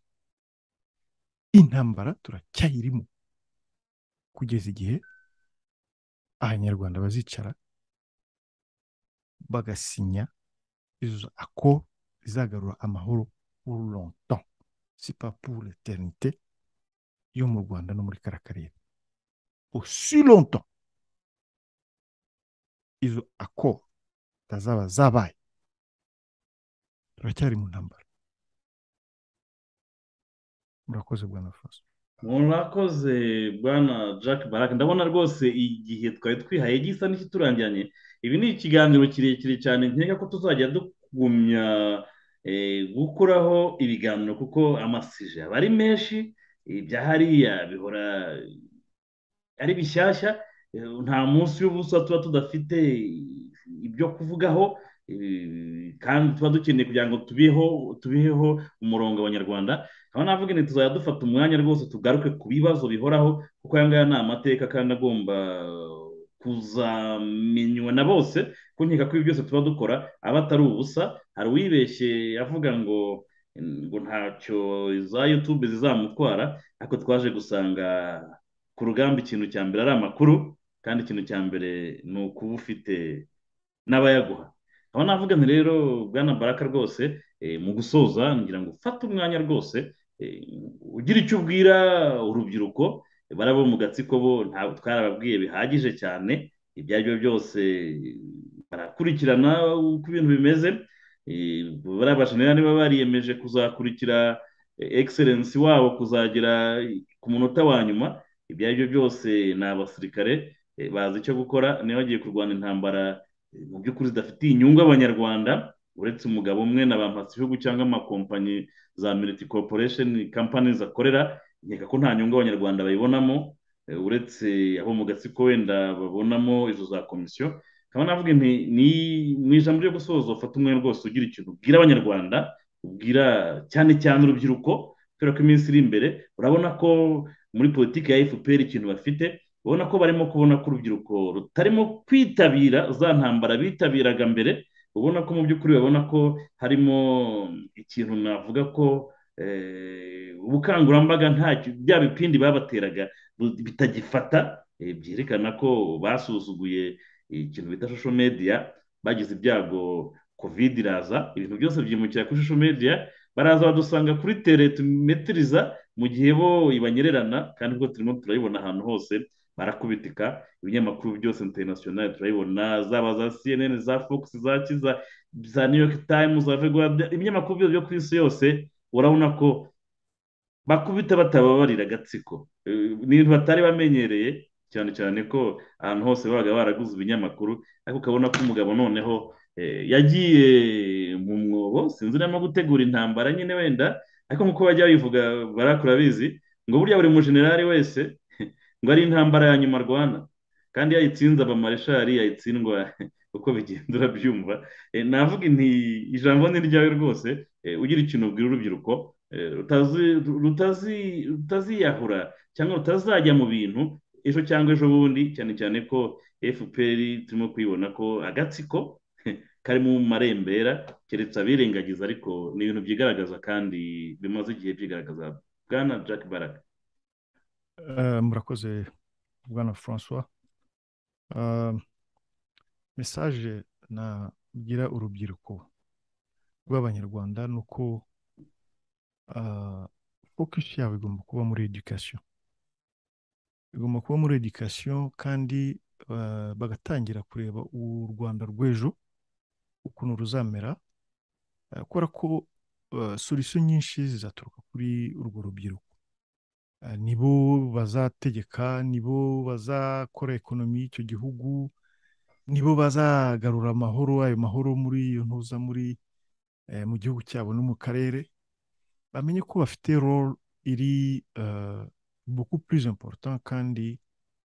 intambara turacyayirimo kugeza igihe abanyarwanda bazicara bagasinya izo ako zizagarura amahoro pour longtemps si pas pour l'éternité yo mu rwanda no muri kara karere aussi longtemps izo akoro zazaba zabaye turacyari mu ntambara murakoze bwana faso murakoze bwana jack barak ndabona rwose igihe twari twihaye gisa n'ikiturangiranye ibi ni ikiganiro kirekire cyane nkeka ko tuzajya dugumya gukoraho ibiganiro kuko amasije aba ari menshi ibya hariya bihora ari bishyashya nta munsi w'ubusa tuba tudafite ibyo kuvugaho kandi tuba dukeneye kugira ngo tubiheho umurongo abanyarwanda aho navuga ni tuzajya dufata umwanya rwose tugaruke ku bibazo bihoraho kuko aya ngaya ni amateka kandi agomba kuzamenywa na bose kunkeka ko ibi byose tuba dukora aba atari ubusa hari uwibeshye avuga ngo ngo ntacyo za yutube zizamutwara ariko twaje gusanga ku rugamba ikintu cya mbere ari amakuru kandi ikintu cya mbere ni ukuba ufite n'abayaguha aho navuga nti rero bwana baraka rwose mu gusoza ngira ngo ufate umwanya rwose ugira icyo ubwira urubyiruko barabo mu gatsiko bo ntabwo twarababwiye bihagije cyane ibyo ari byo byose barakurikirana uko ibintu bimeze barabasha niba bariyemeje kuzakurikira egiserensi wabo kuzagera ku munota wa nyuma ibyo ari byo byose ni abasirikare bazi icyo gukora niba bagiye kurwana intambara mu by'ukuri zidafitiye inyungu abanyarwanda uretse umugabo umwe na ba igihugu cyangwa amakompanyi za militi koruporesheni kampani zakorera nkeka ko nta nyungu abanyarwanda bayibonamo uretse abo mu gatsiko wenda babonamo izo za komisiyo nkaba navuga nti ni mu ijambo ryo gusoza ufata umwanya rwose ugira ikintu ubwira abanyarwanda ubwira cyane cyane urubyiruko kubera ko iminsi iri imbere urabona ko muri politiki ya fpr ikintu bafite ubona ko barimo kubona ko urubyiruko rutarimo kwitabira za ntambara bitabiraga mbere ubona ko mu by'ukuri babona ko harimo ikintu navuga ko ubukangurambaga ntacyo bya bipindi babateraga bitagifata byerekana ko basuzuguye ikintu bita shosho mediya bagize ibyago kovide iraza ibintu byose byimukira kuri shosho mediya baraza badusanga kuri tere tumetiriza mu gihe bo ibanyererana kandi ubwo turimo turayibona ahantu hose barakubitika ibinyamakuru byose interinasiyonari turayibona zaba za cnn za fox za kiza za new york times za veguarde ibinyamakuru byose byo ku isi yose urabona ko bakubita batababarira agatsiko ni ibintu batari bamenyereye cyane cyane ko ahantu hose babaga baraguze ibinyamakuru ariko ukabona ko umugabo noneho yagiye mu mwobo sinzi n'aho gutegura intambara nyine wenda ariko nk'uko bajya babivuga barakurabizi ngo burya buri mujenerali wese ngo ari intambara ya nyuma arwana kandi yayitsinze abamareshari yayitsindwa uko bigenda urabyumva navuga inti ijambo ni ryawe rwose ugira ikintu ubwira urubyiruko rutaziyahura cyangwa rutazajya mu bintu ejo cyangwa ejo bundi cyane cyane ko fpr turimo kuyibona ko agatsiko kari mu marembera keretse abirengagiza ariko ni ibintu byigaragaza kandi bimaze igihe byigaragaza bwana jack baraka murakoze bwana francois mesaje nagira urubyiruko rw'abanyarwanda ni uko fokusi yabo igomba kuba muri edikasiyo igomba kuba muri edikasiyo kandi bagatangira kureba u rwanda rw'ejo ukuntu ruzamera kubera ko solisiyo nyinshi zizaturuka kuri urwo rubyiruko nibo bazategeka nibo bazakora ekonomi y'icyo gihugu nibo bazagarura amahoro ayo mahoro muri iyo ntuza muri mu gihugu cyabo no mu karere bamenye ko bafite role iri beaucoup plus important kandi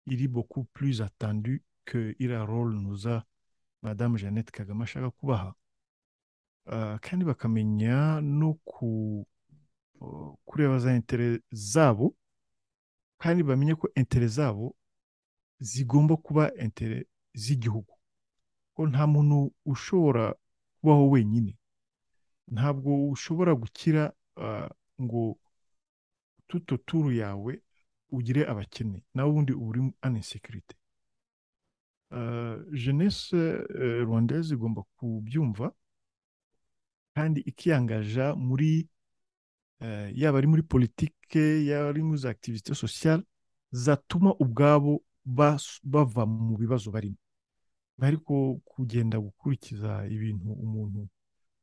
iri beaucoup plus attendu que iriya role nuza madamu jeannette kagame ashaka kubaha kandi bakamenya no kureba za intere zabo kandi bamenye ko intere zabo zigomba kuba intere z'igihugu ko nta muntu ushobora kubaho wenyine ntabwo ushobora gukira ngo tuto turu yawe ugire abakene nawe ubundi uba uri anisekirite jeunesse rwandaise igomba kubyumva kandi ikiyangaja muri yaba ari muri politike yaba ari muri za activité sociale zatuma ubwabo bava mu bibazo barimo bari kugenda gukurikiza ibintu umuntu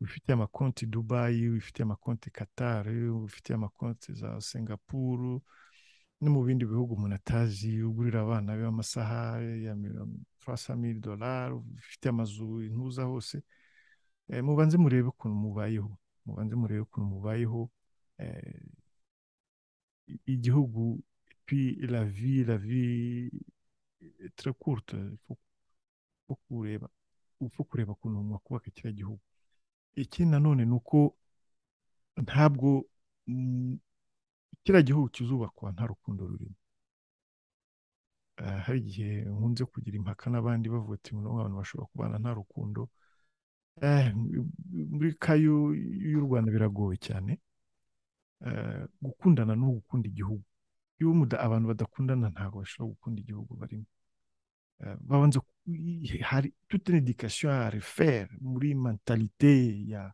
wifitiye amakonti dubayi wifitiye amakonti katari wifitiye amakonti za singapuru no mu bindi bihugu umuntu atazi ugurira abana be amasaha ya mili dolari ufite amazu intuza hose mubanze murebe ukuntu mubayeho mubanze murebe ukuntu mubayeho igihugu la vi la vi turakurute upfa kureba ukuntu mwakubaka kiriya gihugu ikindi nanone ni uko ntabwo kiriya gihugu kizubakwa nta rukundo rurimo hari igihe nkunze kugira impaka n'abandi bavuga ati abantu bashobora kubana nta rukundo muri kayo y'u rwanda biragoye cyane gukundana ni ugukunda igihugu iyo abantu badakundana ntabwo bashobora gukunda igihugu barimo babanza hari tute n'edikasiyo ya referi muri mentalite ya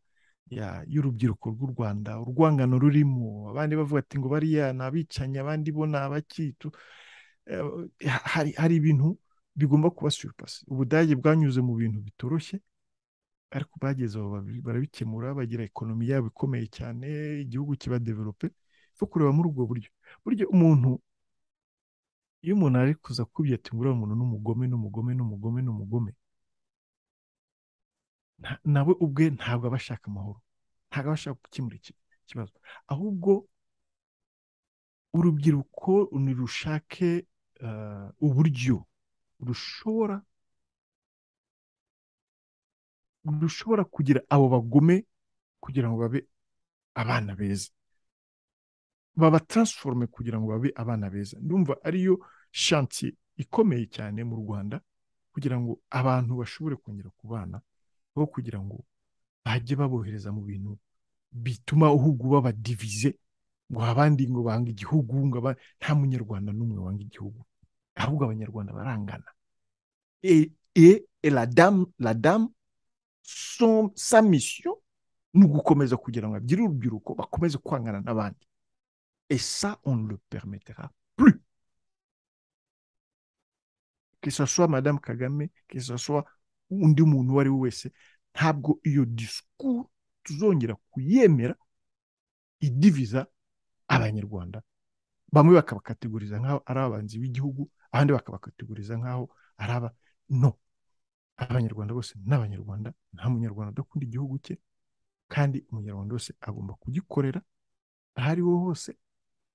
y'urubyiruko rw'u rwanda urwangano rurimo abandi bavuga ati ngo bariya ni abicanyi abandi bo ni abakitu hari ibintu bigomba kuba suripasi ubudage bwanyuze mu bintu bitoroshye ariko bageze aho barabikemura bagira ekonomi yabo ikomeye cyane igihugu kiba develope zo kureba muri ubwo buryo buryo umuntu iyo umuntu ari kuza kubya ati nguriya umuntu n'umugome n'umugome n'umugome n'umugome nawe ubwe ntabwo aba ashaka amahoro ntabwo aba ashaka gukemura ikibazo ahubwo urubyiruko nirushake uburyo rushobora rushobora kugira abo bagome kugira ngo babe abana beza babataransforume kugira ngo babe abana beza ndumva ariyo shansi ikomeye cyane mu rwanda kugira ngo abantu bashobore kongera kubana aho kugira ngo bajye babohereza mu bintu bituma uhugu babadivize ngo abandi ngo bange igihugu ngo nta munyarwanda n'umwe wanga igihugu ahubwo abanyarwanda barangana e la damu la damu sa misiyo ni ugukomeza kugira ngo bagire urubyiruko bakomeze kwangana n'abandi esa on le permetera plus que ce soit madame kagame que ce soit undi muntu uwo ari we wese ntabwo iyo disikuru tuzongera kuyemera idiviza abanyarwanda bamwe bakabakategoriza nk'aho ari abanzi b'igihugu abandi bakabakategoriza nk'aho ari aba no abanyarwanda bose ni abanyarwanda nta munyarwanda udakunda igihugu cye kandi umunyarwanda wese agomba kugikorera aho ari ho hose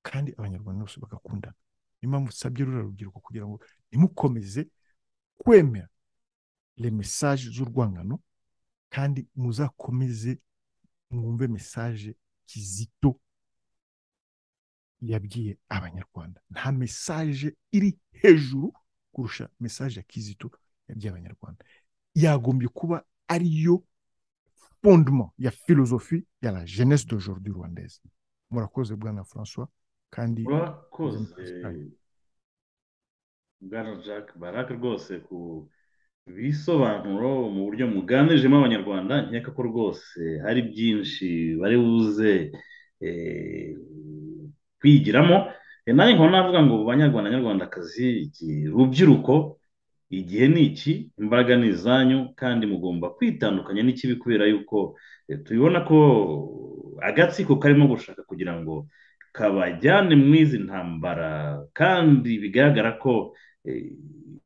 kandi abanyarwanda bose bagakundana niyo mpamvu usabye ruriya rubyiruko kugira ngo ntimukomeze kwemera le message z'urwangano kandi muzakomeze mwumve message kizito yabwiye abanyarwanda nta mesaje iri hejuru kurusha mesaje ya kizito yabwiye abanyarwanda yagombye kuba ariyo fondement ya filozofi ya la jeunesse d'aujourd'hui rwandaise murakoze bwana francois kandi murakoze bwana jack baraka rwose ku bisobanuro mu buryo muganijemo abanyarwanda nkeka ko rwose hari byinshi bari buze kwigiramo nanjye nkaba navuga ngo banyarwanda nyarwandakazi rubyiruko igihe ni iki imbaraga ni izanyu kandi mugomba kwitandukanya n'ikibi kubera yuko tubibona ko agatsiko karimo gushaka kugira ngo kabajyane mu izi ntambara kandi bigaragara ko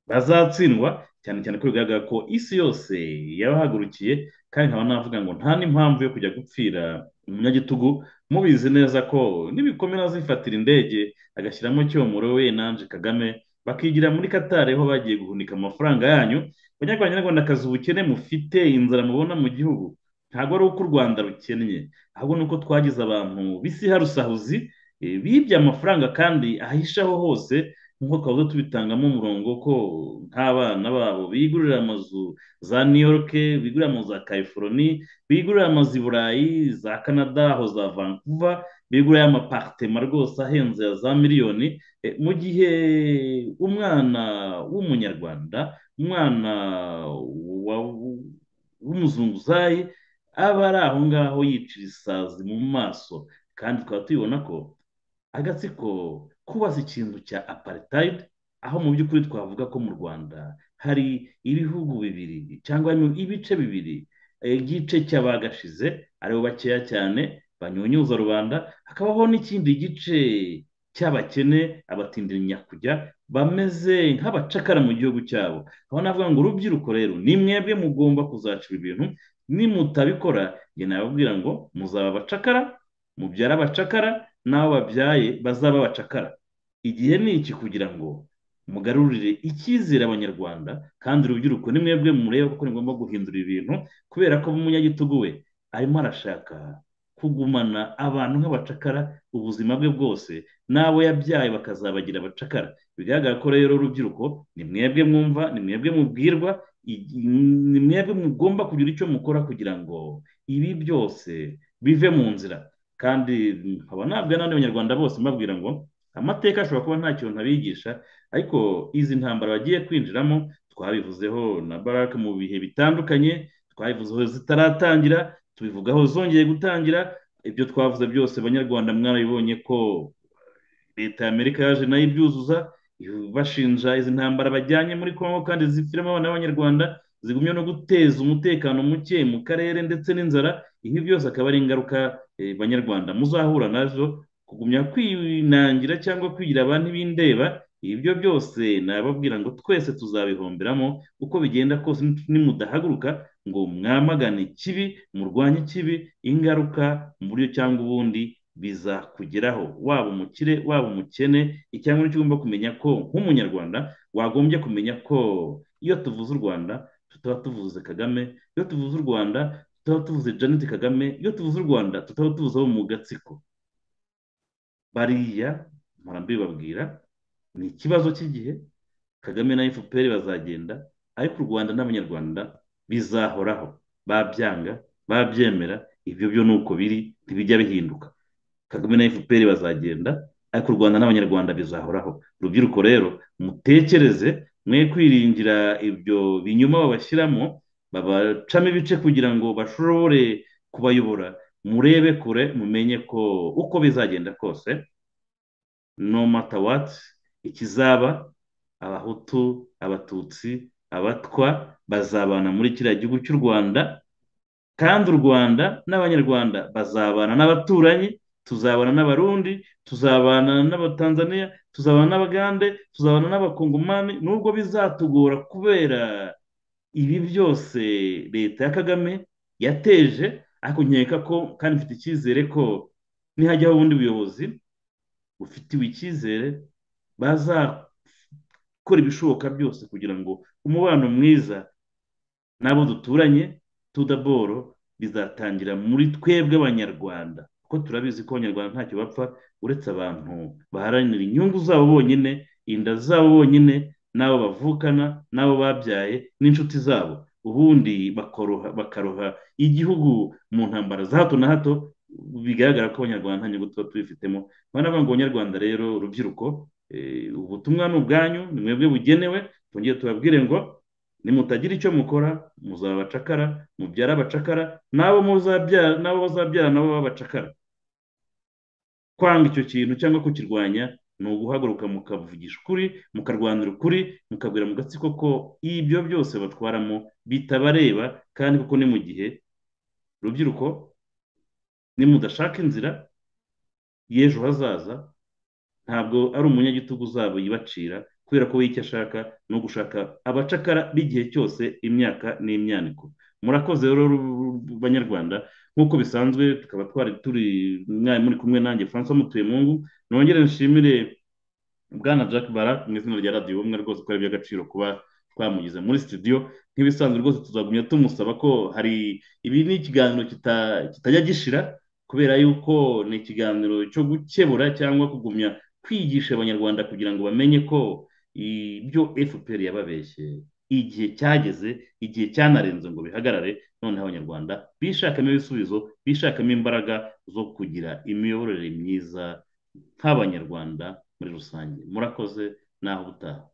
bazatsindwa cyane cyane ko bigaragara ko isi yose yabahagurukiye kandi nkaba navuga ngo nta n'impamvu yo kujya gupfira umunyagitugu mubizi neza ko nibikomera azifatira indege agashyiramo cyomoro we nanjye kagame bakigira muri katari aho bagiye guhunika amafaranga yanyu abanyarwanda nyarwandakazi ubukene mufite inzara mubona mu gihugu ntabwo ari uko u rwanda rukennye ahubwo ni uko twagize abantu bisi harusahuzi bibye amafaranga kandi ahishaho hose nk'uko twabuze tubitangamo umurongo ko nk'abana babo bigurira amazu za new york bigurira amazu za california bigurira amazu i burayi za canada aho za vancouver bigurira amaparitema rwose ahenze ya za miliyoni mu gihe umwana w'umunyarwanda umwana w'umuzunguzayi aba ari aho ngaho yicira isazi mu maso kandi tukaba tubibona ko agatsiko kubaza ikintu cya apartheid aho mu by'ukuri twavuga ko mu rwanda hari ibihugu bibiri cyangwa ibice bibiri igice cy'abagashize aribo bakeya cyane banyunyuza rubanda hakabaho n'ikindi gice cy'abakene abatindira nyakujya bameze nk'abacakara mu gihugu cyabo aho navuga ngo urubyiruko rero ni mwebwe mugomba kuzacura ibintu nimutabikora njye nababwira ngo muzaba abacakara mubyara abacakara n'abo babyaye bazaba abacakara igihe ni iki kugira ngo mugarurire icyizere abanyarwanda kandi urubyiruko ni mwebwe mureba kuko ni ngombwa guhindura ibintu kubera ko umunyagitugu we arimo arashaka kugumana abantu nk'abacakara ubuzima bwe bwose n'abo yabyaye bakazabagira abacakara bigaragara ko rero urubyiruko ni mwebwe mwumva ni mwebwe mubwirwa ni mwebwe mugomba kugira icyo mukora kugira ngo ibi byose bive mu nzira kandi nkaba nabwira n'abandi banyarwanda bose mbabwira ngo amateka ashobora kuba nta kintu ntabigisha ariko izi ntambara bagiye kwinjiramo twabivuzeho na baraka mu bihe bitandukanye twabivuzeho zitaratangira tubivugaho zongeye gutangira ibyo twavuze byose abanyarwanda mwabibonye ko leta y'amerika yaje nayo ibyuzuza bashinja izi ntambara bajyanye muri congo kandi zipfiramo abana b'abanyarwanda zigumye no guteza umutekano muke mu karere ndetse n'inzara ibi byose akaba ari ingaruka banyarwanda muzahura nazo kugumya kwinangira cyangwa kwigira abantu b'indeba ibyo byose nababwira ngo twese tuzabihomberamo uko bigenda kose nimudahaguruka ngo mwamagane ikibi murwanye ikibi ingaruka muri cyangwa ubundi bizakugeraho waba umukire waba umukene icyangombwa cyo ugomba kumenya ko nk'umunyarwanda wagombye kumenya ko iyo tuvuze u rwanda tutaba tuvuze kagame iyo tuvuze u rwanda tutaba tuvuze janet kagame iyo tuvuze u rwanda tutaba tuvuze abo mu gatsiko bariya mbibabwira ni ikibazo cy'igihe kagame na fpr bazagenda ariko u rwanda n'abanyarwanda bizahoraho babyanga babyemera ibyo byo ni uko biri ntibijya bihinduka kagame na fpr bazagenda ariko u rwanda n'abanyarwanda bizahoraho urubyiruko rero mutekereze mwe kwiringira ibyo binyuma babashyiramo babacamo ibice kugira ngo bashobore kubayobora murebe kure mumenye ko uko bizagenda kose no mata wati ikizaba abahutu abatutsi abatwa bazabana muri kiriya gihugu cy'u rwanda kandi u rwanda n'abanyarwanda bazabana n'abaturanyi tuzabana n'abarundi tuzabana n'abatanzaniya tuzabana n'abagande tuzabana n'abakongomani nubwo bizatugora kubera ibi byose leta ya kagame yateje ariko nkeka ko kandi mfite icyizere ko nihajyaho ubundi buyobozi bufitiwe icyizere bazakora ibishoboka byose kugira ngo umubano mwiza n'abo duturanye tudaboro bizatangira muri twebwe abanyarwanda kuko turabizi ko abanyarwanda ntacyo bapfa uretse abantu baharanira inyungu zabo bonyine inda zabo bonyine n'abo bavukana n'abo babyaye n'inshuti zabo ubundi bakoroha bakaroha igihugu mu ntambara za hato na hato bigaragara ko abanyarwanda nta nyungu tuba tubifitemo banavuga ngo abanyarwanda rero urubyiruko ubutumwa ni ubwanyu ni mwebwe bugenewe twongere tubabwire ngo nimutagira icyo mukora muzaba abacakara mubyara abacakara n'abo muzabyara n'abo bazabyara nabo b'abacakara kwanga icyo kintu cyangwa kukirwanya ni uguhaguruka mukavugisha ukuri mukarwanira ukuri mukabwira mu gatsiko ko ibyo byose batwaramo bitabareba kandi kuko ni mu gihe rubyiruko nimudashaka inzira y'ejo hazaza ntabwo ari umunyagitugu uzaba yibacira kubera ko we icyo ashaka ni ugushaka abacakara b'igihe cyose imyaka n'imyaniko murakoze rero banyarwanda nk'uko bisanzwe tukaba twari turi mwari muri kumwe nanjye francois mutuyemungu nongere nshimire bwana jack bara mu izina rya radiyo ubumwe rwose ko ari iby'agaciro kuba twamugize muri studio nk'ibisanzwe rwose tuzagumya tumusaba ko hari ibi ni ikiganiro kitajya gishira kubera yuko ni ikiganiro cyo gukebura cyangwa kugumya kwigisha abanyarwanda kugira ngo bamenye ko ibyo fpr yababeshye igihe cyageze igihe cyanarenze ngo bihagarare noneho abanyarwanda bishakamo ibisubizo bishakamo imbaraga zo kugira imiyoborere myiza nk'abanyarwanda muri rusange murakoze naho ubutaha